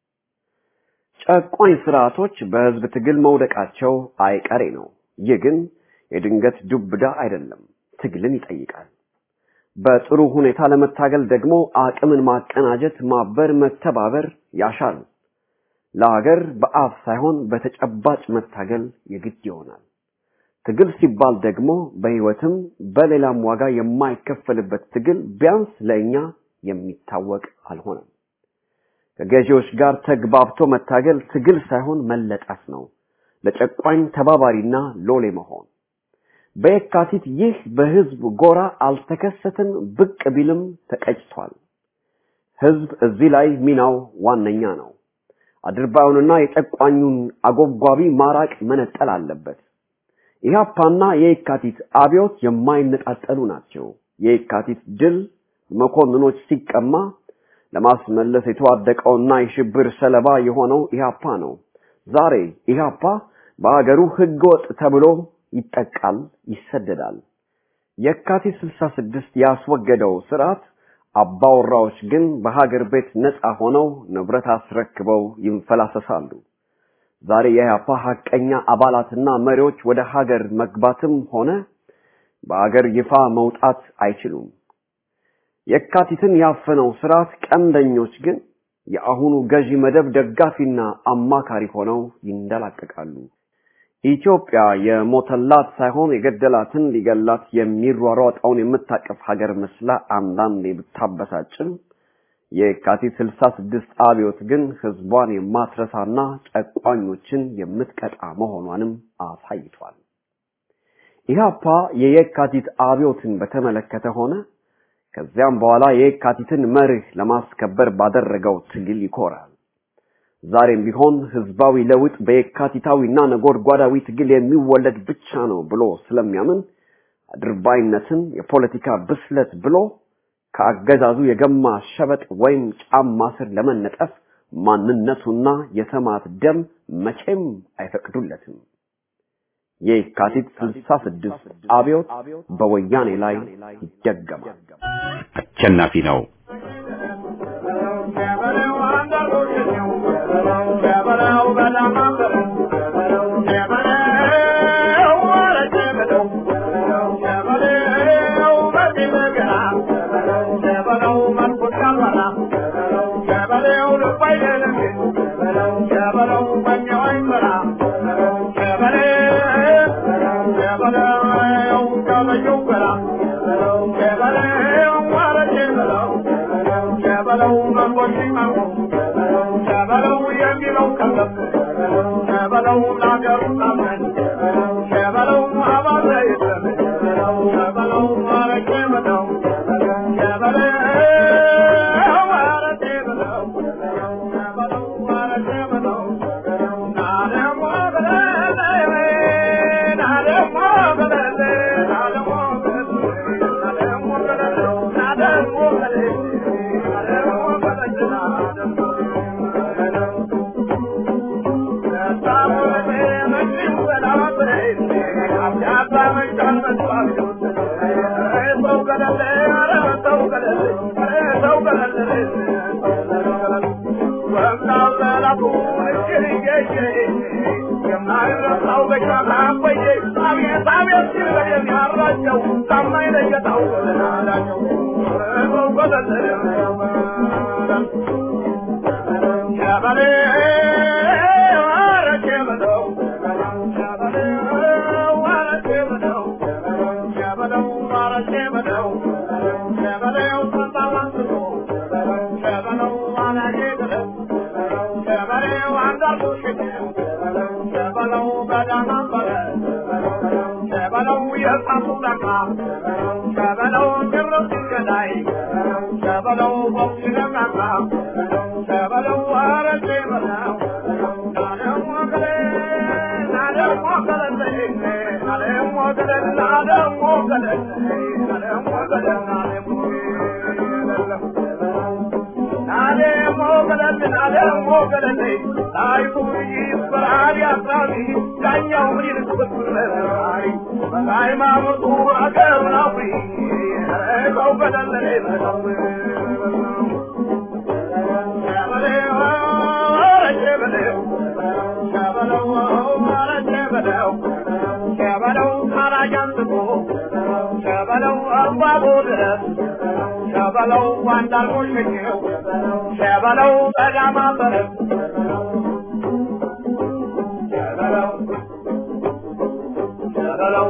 ጨቋኝ ስርዓቶች በህዝብ ትግል መውደቃቸው አይቀሬ ነው። ይህ ግን የድንገት ዱብዳ አይደለም፣ ትግልን ይጠይቃል። በጥሩ ሁኔታ ለመታገል ደግሞ አቅምን ማቀናጀት፣ ማበር፣ መተባበር ያሻል። ለሀገር በአፍ ሳይሆን በተጨባጭ መታገል የግድ ይሆናል። ትግል ሲባል ደግሞ በህይወትም በሌላም ዋጋ የማይከፈልበት ትግል ቢያንስ ለእኛ የሚታወቅ አልሆነም። ከገዢዎች ጋር ተግባብቶ መታገል ትግል ሳይሆን መለጠፍ ነው። ለጨቋኝ ተባባሪና ሎሌ መሆን። በየካቲት ይህ በህዝብ ጎራ አልተከሰተም፣ ብቅ ቢልም ተቀጭቷል። ህዝብ እዚህ ላይ ሚናው ዋነኛ ነው። አድርባዩንና የጨቋኙን አጎብጓቢ ማራቅ መነጠል አለበት። ኢህአፓና የየካቲት አብዮት የማይነጣጠሉ ናቸው። የየካቲት ድል መኮንኖች ሲቀማ ለማስመለስ የተዋደቀውና የሽብር ሰለባ የሆነው ኢህአፓ ነው። ዛሬ ኢህአፓ በሀገሩ ህገወጥ ተብሎ ይጠቃል፣ ይሰደዳል። የካቲት 66 ያስወገደው ስርዓት አባወራዎች ግን በሀገር ቤት ነፃ ሆነው ንብረት አስረክበው ይንፈላሰሳሉ። ዛሬ የኢህአፓ ሀቀኛ አባላትና መሪዎች ወደ ሀገር መግባትም ሆነ በሀገር ይፋ መውጣት አይችሉም። የካቲትን ያፈነው ስርዓት ቀንደኞች ግን የአሁኑ ገዢ መደብ ደጋፊና አማካሪ ሆነው ይንደላቀቃሉ። ኢትዮጵያ የሞተላት ሳይሆን የገደላትን ሊገላት የሚሯሯጠውን የምታቀፍ ሀገር መስላ አንዳንዴ ብታበሳጭም የካቲት 66 አብዮት ግን ህዝቧን የማትረሳና ጨቋኞችን የምትቀጣ መሆኗንም አሳይቷል። ኢህአፓ የየካቲት አብዮትን በተመለከተ ሆነ ከዚያም በኋላ የየካቲትን መርህ ለማስከበር ባደረገው ትግል ይኮራል። ዛሬም ቢሆን ህዝባዊ ለውጥ በየካቲታዊና ነጎድጓዳዊ ትግል የሚወለድ ብቻ ነው ብሎ ስለሚያምን አድርባይነትን የፖለቲካ ብስለት ብሎ ከአገዛዙ የገማ ሸበጥ ወይም ጫማ ስር ለመነጠፍ ማንነቱና የሰማዕት ደም መቼም አይፈቅዱለትም። የካቲት 66 አብዮት በወያኔ ላይ ይደገማል። አሸናፊ ነው። ሸበለው ዋንዳርጎ ሸኘው ሸበለው በዳማ በረት ሸበለው ሸበለው